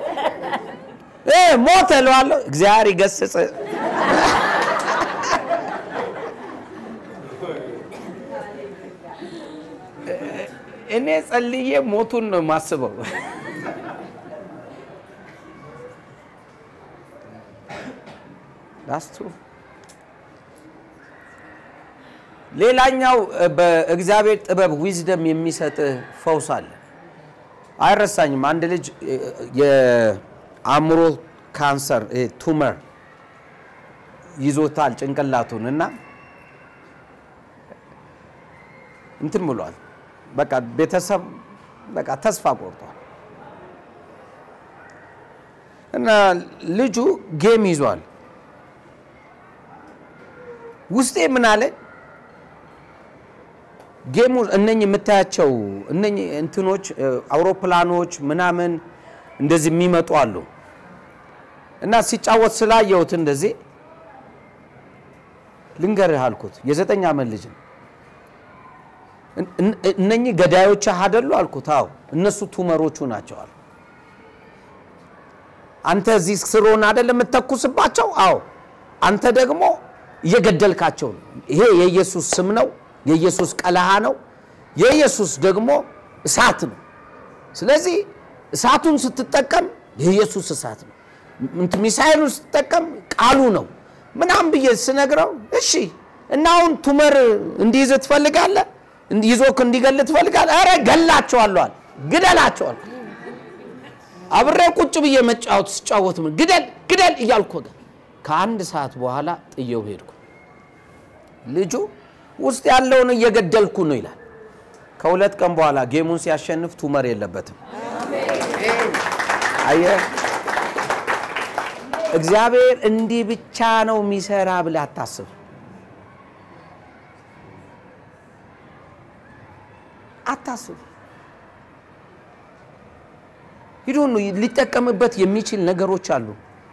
እ ሞተ እለዋለሁ። እግዚአብሔር ይገስጽ። እኔ ጸልዬ ሞቱን ነው የማስበው። ዳስቱ ሌላኛው እ፣ በእግዚአብሔር ጥበብ ዊዝደም የሚሰጥ ፈውስ አለ። አይረሳኝም። አንድ ልጅ እ፣ የአእምሮ ካንሰር እ፣ ቱመር ይዞታል ጭንቅላቱን እና እንትን ብሏል። በቃ ቤተሰብ በቃ ተስፋ ቆርጧል እና ልጁ ጌም ይዟል። ውስጤ ምን አለ ጌሙ እነኚህ የምታያቸው እነኚህ እንትኖች እ፣ አውሮፕላኖች ምናምን እንደዚህ የሚመጡ አሉ እና ሲጫወት ስላየሁት እንደዚህ ልንገርህ አልኩት። የዘጠኝ ዓመት ልጅ ነው። እን- እን- እነኚህ ገዳዮች አይደሉ አልኩት። አዎ እነሱ ቱመሮቹ ናቸው አሉ። አንተ እዚህ ስሮን አይደል የምተኩስባቸው? አዎ አንተ ደግሞ እየገደልካቸው ነው። ይሄ የኢየሱስ ስም ነው። የኢየሱስ ቀለሃ ነው። የኢየሱስ ደግሞ እሳት ነው። ስለዚህ እሳቱን ስትጠቀም የኢየሱስ እሳት ነው። እንትን ሚሳኤሉን ስትጠቀም ቃሉ ነው ምናምን ብዬ ስነግረው እሺ እና አሁን ቱመር እንዲይዝ ትፈልጋለህ? ይዞክ እንዲገል ትፈልጋለህ? ኧረ ገላቸዋለሁ አለ። ግደላቸዋል። አብሬ ቁጭ ብዬ መጫወት ስጫወት ምን ግደል ግደል እያልኩ ወገን ከአንድ ሰዓት በኋላ ጥየው ሄድኩ። ልጁ ውስጥ ያለውን እየገደልኩ ነው ይላል። ከሁለት ቀን በኋላ ጌሙን ሲያሸንፍ ቱመር የለበትም። አየህ፣ እግዚአብሔር እንዲህ ብቻ ነው የሚሰራ ብለህ አታስብ። አታስብ። ሂዶ ነው ሊጠቀምበት የሚችል ነገሮች አሉ።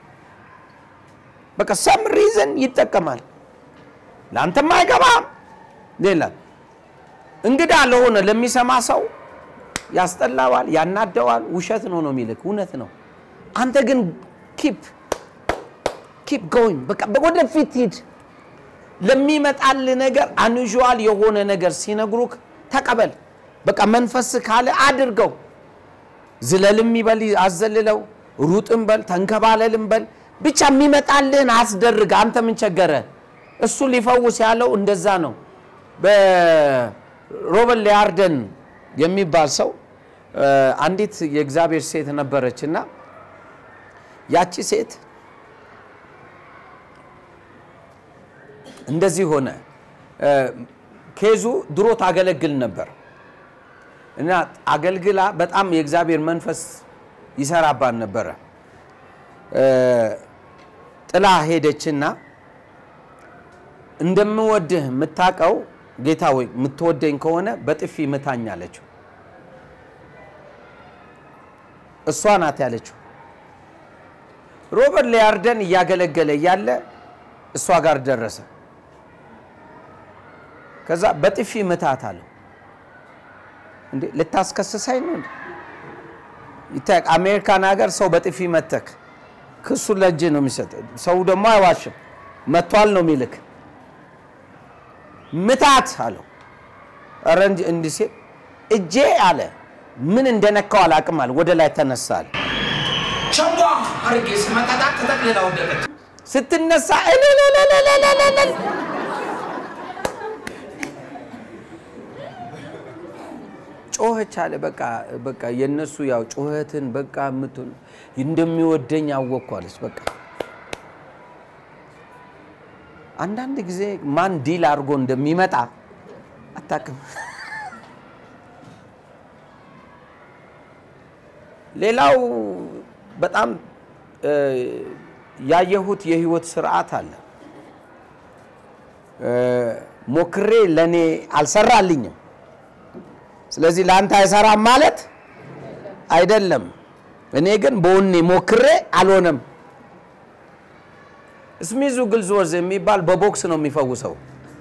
በቃ ሰም ሪዝን ይጠቀማል። ለአንተም አይገባም። ሌላ እንግዳ ለሆነ ለሚሰማ ሰው ያስጠላዋል፣ ያናደዋል። ውሸት ነው ነው የሚልክ እውነት ነው። አንተ ግን ኪፕ ኪፕ ጎይንግ በቃ ወደፊት ሂድ። ለሚመጣል ነገር አንዥዋል የሆነ ነገር ሲነግሩክ ተቀበል። በቃ መንፈስ ካለ አድርገው። ዝለልም ይበል አዘልለው፣ ሩጥም በል ተንከባለልም በል ብቻ የሚመጣልህን አስደርግ። አንተ ምን ቸገረ? እሱ ሊፈውስ ያለው እንደዛ ነው። በሮበን ሊያርደን የሚባል ሰው አንዲት የእግዚአብሔር ሴት ነበረች እና ያቺ ሴት እንደዚህ ሆነ። ኬዙ ድሮ ታገለግል ነበር እና አገልግላ በጣም የእግዚአብሔር መንፈስ ይሰራባን ነበረ። ጥላ ሄደችና እንደምወድህ የምታውቀው ጌታ ወይ የምትወደኝ ከሆነ በጥፊ ምታኝ አለችው። እሷ ናት ያለችው። ሮበርት ሊያርደን እያገለገለ እያለ እሷ ጋር ደረሰ። ከዛ በጥፊ ምታት አለው። እንዴ ልታስከስሳኝ ነው እንዴ? ይታይ አሜሪካን ሀገር ሰው በጥፊ መተክ ክሱ ለእጅ ነው የሚሰጥ። ሰው ደግሞ አይዋሽም። መቷል ነው የሚልክ። ምታት አለው። ኧረ እንዲህ ሲል እጄ አለ ምን እንደነካው አላውቅም አለ። ወደ ላይ ተነሳ አለ። ቸንጓ አርጌ ስመጣጣት ተጠቅልላ ወደቀች። ስትነሳ እልልልልልልልል ጮኸች አለ። በቃ በቃ የነሱ ያው ጩኸትን በቃ የምትሆን እንደሚወደኝ አወቅኳለች። በቃ አንዳንድ ጊዜ ማን ዲል አድርጎ እንደሚመጣ አታውቅም። ሌላው በጣም እ፣ ያየሁት የህይወት ስርዓት አለ። እ፣ ሞክሬ ለእኔ አልሰራልኝም። ስለዚህ ለአንተ አይሰራም ማለት አይደለም። እኔ ግን በወኔ ሞክሬ አልሆነም። ስሚዙ ግልዝወዝ የሚባል በቦክስ ነው የሚፈውሰው።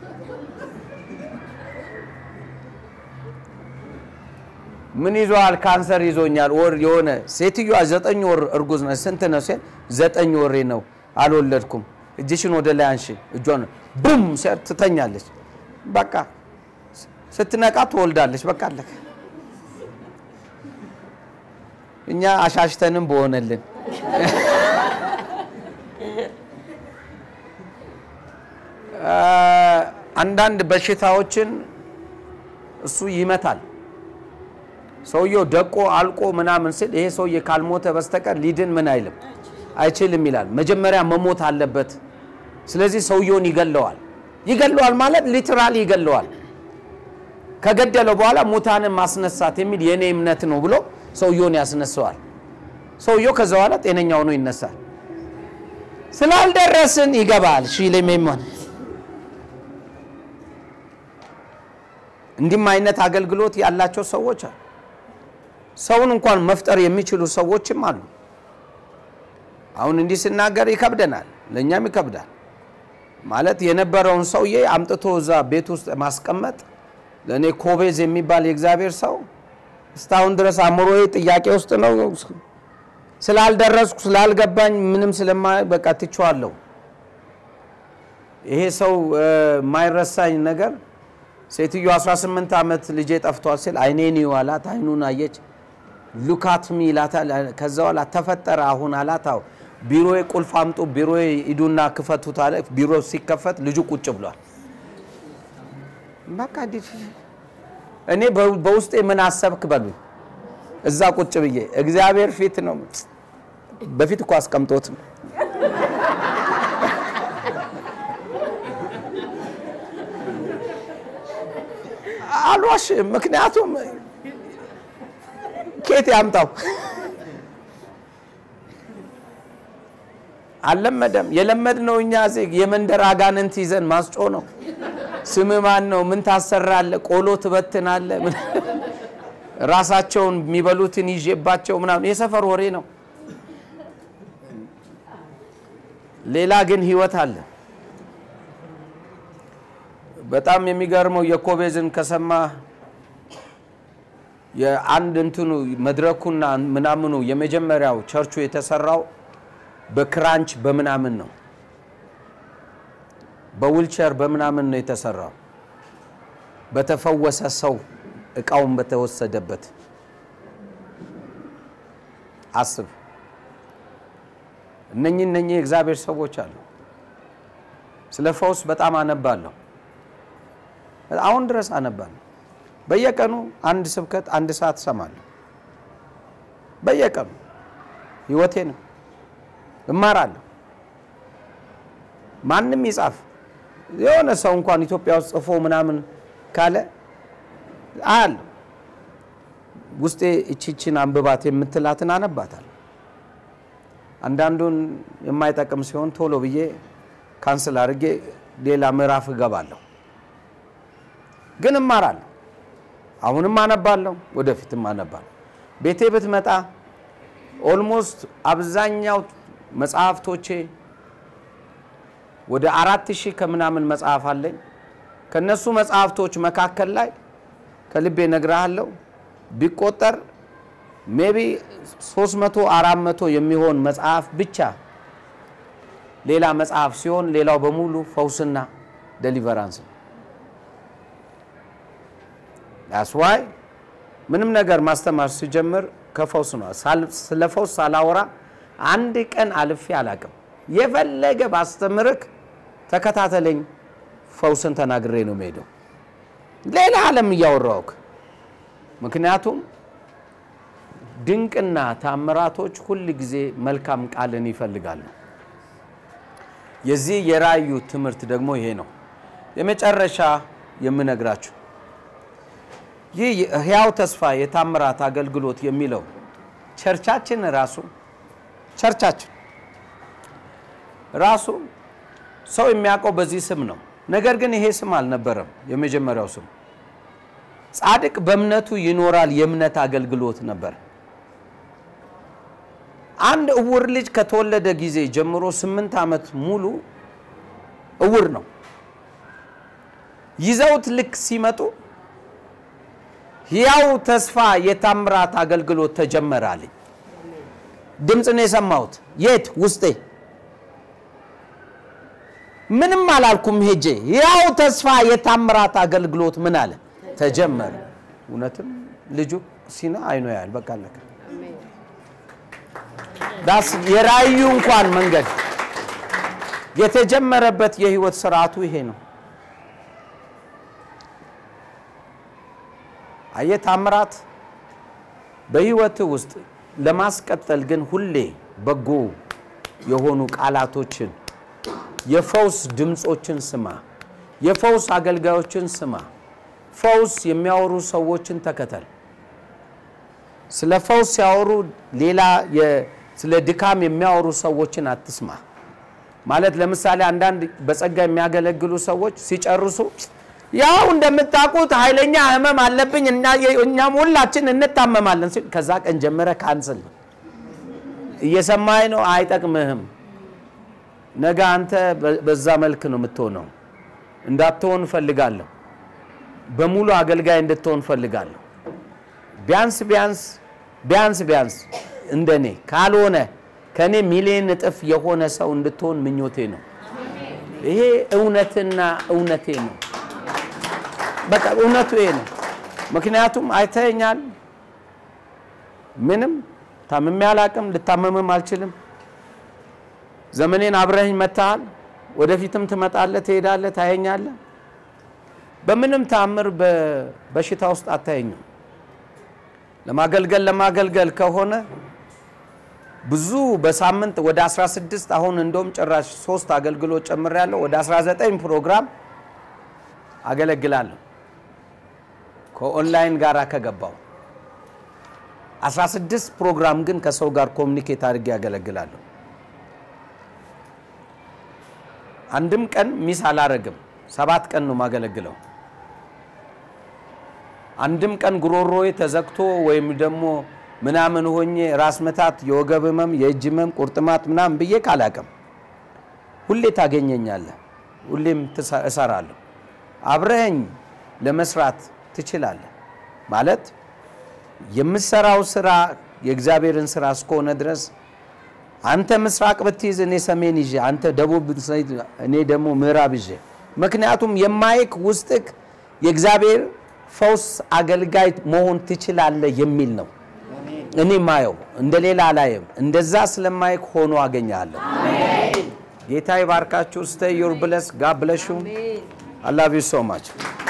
ምን ይዞሃል? ካንሰር ይዞኛል። ወር የሆነ ሴትዮዋ ዘጠኝ ወር እርጉዝ ነች። ስንት ነው ሲል ዘጠኝ ወሬ ነው አልወለድኩም። እጅሽን ወደ ላይ አንሺ። እጇን ቡም ሲያት ትተኛለች። በቃ ስትነቃ ትወልዳለች። በቃ አለቀ። እኛ አሻሽተንም በሆነልን አንዳንድ በሽታዎችን እሱ ይመታል። ሰውየው ደቆ አልቆ ምናምን ሲል ይሄ ሰውዬ ካልሞተ በስተቀር ሊድን ምን አይልም አይችልም ይላል። መጀመሪያ መሞት አለበት። ስለዚህ ሰውየውን ይገለዋል። ይገለዋል ማለት ሊትራሊ ይገለዋል። ከገደለው በኋላ ሙታንን ማስነሳት የሚል የእኔ እምነት ነው ብሎ ሰውየውን ያስነሳዋል። ሰውየው ከዛ በኋላ ጤነኛ ሆኖ ይነሳል። ስላልደረስን ይገባል። ሺሌሜሞን እንዲህም አይነት አገልግሎት ያላቸው ሰዎች አሉ። ሰውን እንኳን መፍጠር የሚችሉ ሰዎችም አሉ። አሁን እንዲህ ስናገር ይከብደናል፣ ለእኛም ይከብዳል። ማለት የነበረውን ሰውዬ አምጥቶ እዛ ቤት ውስጥ ማስቀመጥ ለእኔ ኮቤዝ የሚባል የእግዚአብሔር ሰው እስካሁን ድረስ አእምሮዬ ጥያቄ ውስጥ ነው። ስላልደረስኩ ስላልገባኝ ምንም ስለማ በቃ ትቼዋለሁ። ይሄ ሰው የማይረሳኝ ነገር ሴትዮ 18 ዓመት ልጄ ጠፍቷል ሲል አይኔን ይዋላት አይኑን አየች። ሉካትሚ ይላታል። ከዛ በኋላ ተፈጠረ አሁን አላት። አዎ ቢሮዬ ቁልፍ አምጡ፣ ቢሮዬ ሂዱና ክፈቱት አለ። ቢሮ ሲከፈት ልጁ ቁጭ ብሏል። በቃ እንዲህ እኔ በውስጤ ምን አሰብክ በሉኝ። እዛ ቁጭ ብዬ እግዚአብሔር ፊት ነው። በፊት እኮ አስቀምጦት ነው አልዋሽ። ምክንያቱም ኬት ያምጣው አልለመደም። የለመድነው እኛ እዚህ የመንደር አጋንንት ይዘን ማስጮ ነው። ስም ማን ነው? ምን ታሰራለህ? ቆሎ ትበትናለህ? ራሳቸውን የሚበሉትን ይዤባቸው ምናምን የሰፈር ወሬ ነው። ሌላ ግን ህይወት አለ። በጣም የሚገርመው የኮቤዝን ከሰማ የአንድ እንትኑ መድረኩና ምናምኑ የመጀመሪያው ቸርቹ የተሰራው በክራንች በምናምን ነው፣ በዊልቸር በምናምን ነው የተሰራው። በተፈወሰ ሰው እቃውን በተወሰደበት አስብ። እነኚህ እነኚህ የእግዚአብሔር ሰዎች አሉ። ስለ ፈውስ በጣም አነባለሁ። አሁን ድረስ አነባለሁ። በየቀኑ አንድ ስብከት አንድ ሰዓት እሰማለሁ። በየቀኑ ህይወቴ ነው። እማራለሁ። ማንም ይጻፍ የሆነ ሰው እንኳን ኢትዮጵያ ውስጥ ጽፎ ምናምን ካለ አያለሁ። ውስጤ እቺችን አንብባት የምትላትን አነባታል። አንዳንዱን የማይጠቅም ሲሆን ቶሎ ብዬ ካንስል አድርጌ ሌላ ምዕራፍ እገባለሁ። ግን እማራለሁ። አሁንም አነባለሁ፣ ወደፊትም አነባለሁ። ቤቴ ብትመጣ ኦልሞስት አብዛኛው መጽሐፍቶቼ ወደ አራት ሺህ ከምናምን መጽሐፍ አለኝ። ከነሱ መጽሐፍቶች መካከል ላይ ከልቤ ነግርሃለሁ ቢቆጠር ሜቢ 300 400 የሚሆን መጽሐፍ ብቻ ሌላ መጽሐፍ ሲሆን ሌላው በሙሉ ፈውስና ደሊቨራንስ ነው። ያስዋይ ምንም ነገር ማስተማር ሲጀምር ከፈውስ ነው። ስለ ፈውስ ሳላወራ አንድ ቀን አልፌ አላቅም። የፈለገ ባስተምርክ ተከታተለኝ፣ ፈውስን ተናግሬ ነው የምሄደው። ሌላ ዓለም እያወራውክ ምክንያቱም ድንቅና ታምራቶች ሁል ጊዜ መልካም ቃልን ይፈልጋሉ። የዚህ የራእዩ ትምህርት ደግሞ ይሄ ነው። የመጨረሻ የምነግራችሁ ይህ ሕያው ተስፋ የታምራት አገልግሎት የሚለው ቸርቻችን ራሱ ቸርቻችን ራሱ ሰው የሚያውቀው በዚህ ስም ነው። ነገር ግን ይሄ ስም አልነበረም የመጀመሪያው ስም። ጻድቅ በእምነቱ ይኖራል የእምነት አገልግሎት ነበር። አንድ እውር ልጅ ከተወለደ ጊዜ ጀምሮ ስምንት ዓመት ሙሉ እውር ነው። ይዘውት ልክ ሲመጡ ሕያው ተስፋ የታምራት አገልግሎት ተጀመረ አለኝ። ድምፅ ነው የሰማሁት። የት? ውስጤ። ምንም አላልኩም ሄጄ። ሕያው ተስፋ የታምራት አገልግሎት ምን አለ ተጀመረ። እውነትም ልጁ ሲና አይኖ ያህል በቃ አለቀ። ዳስ የራእዩ እንኳን መንገድ የተጀመረበት የህይወት ስርዓቱ ይሄ ነው። አየህ ታምራት በህይወት ውስጥ ለማስቀጠል ግን ሁሌ በጎ የሆኑ ቃላቶችን፣ የፈውስ ድምፆችን ስማ፣ የፈውስ አገልጋዮችን ስማ፣ ፈውስ የሚያወሩ ሰዎችን ተከተል። ስለ ፈውስ ሲያወሩ ሌላ ስለ ድካም የሚያወሩ ሰዎችን አትስማ። ማለት ለምሳሌ አንዳንድ በጸጋ የሚያገለግሉ ሰዎች ሲጨርሱ ያው እንደምታውቁት ኃይለኛ ህመም አለብኝ እና እኛም ሁላችን እንታመማለን ሲል ከዛ ቀን ጀምረ ካንስል ነው። እየሰማኝ ነው፣ አይጠቅምህም። ነገ አንተ በዛ መልክ ነው የምትሆነው። እንዳትሆን እፈልጋለሁ። በሙሉ አገልጋይ እንድትሆን እፈልጋለሁ። ቢያንስ ቢያንስ ቢያንስ ቢያንስ እንደኔ ካልሆነ ከኔ ሚሊዮን እጥፍ የሆነ ሰው እንድትሆን ምኞቴ ነው። ይሄ እውነትና እውነቴ ነው። በቃ እውነቱ ይሄ ነው። ምክንያቱም አይተኛል። ምንም ታምሜ አላቅም፣ ልታመምም አልችልም። ዘመኔን አብረኸኝ መታሃል። ወደፊትም ትመጣለህ፣ ትሄዳለህ፣ ታየኛለህ። በምንም ታምር በሽታ ውስጥ አታየኝም። ለማገልገል ለማገልገል ከሆነ ብዙ በሳምንት ወደ 16 አሁን እንደውም ጭራሽ ሶስት አገልግሎት ጨምሬያለሁ። ወደ 19 ፕሮግራም አገለግላለሁ ከኦንላይን ጋር ከገባው 16 ፕሮግራም ግን ከሰው ጋር ኮሚኒኬት አድርጌ ያገለግላለሁ። አንድም ቀን ሚስ አላረግም። ሰባት ቀን ነው ማገለግለው። አንድም ቀን ጉሮሮዬ ተዘግቶ ወይም ደግሞ ምናምን ሆኜ ራስ መታት፣ የወገብ ህመም፣ የእጅ ህመም፣ ቁርጥማት ምናምን ብዬ ካላቅም ሁሌ ታገኘኛለህ። ሁሌም እሰራለሁ። አብረኸኝ ለመስራት ትችላለህ። ማለት የምሰራው ስራ የእግዚአብሔርን ስራ እስከሆነ ድረስ አንተ ምስራቅ ብትይዝ እኔ ሰሜን ይዤ፣ አንተ ደቡብ እኔ ደግሞ ምዕራብ ይዤ። ምክንያቱም የማይክ ውስጥክ የእግዚአብሔር ፈውስ አገልጋይ መሆን ትችላለህ የሚል ነው። እኔ ማየው እንደ ሌላ አላየም። እንደዛ ስለማይክ ሆኖ አገኛለሁ። ጌታ ይባርካችሁ። ስተይ ዩር ብለስ ጋድ ብለሽ ዩ አይ ላቭ ዩ ሶ ማች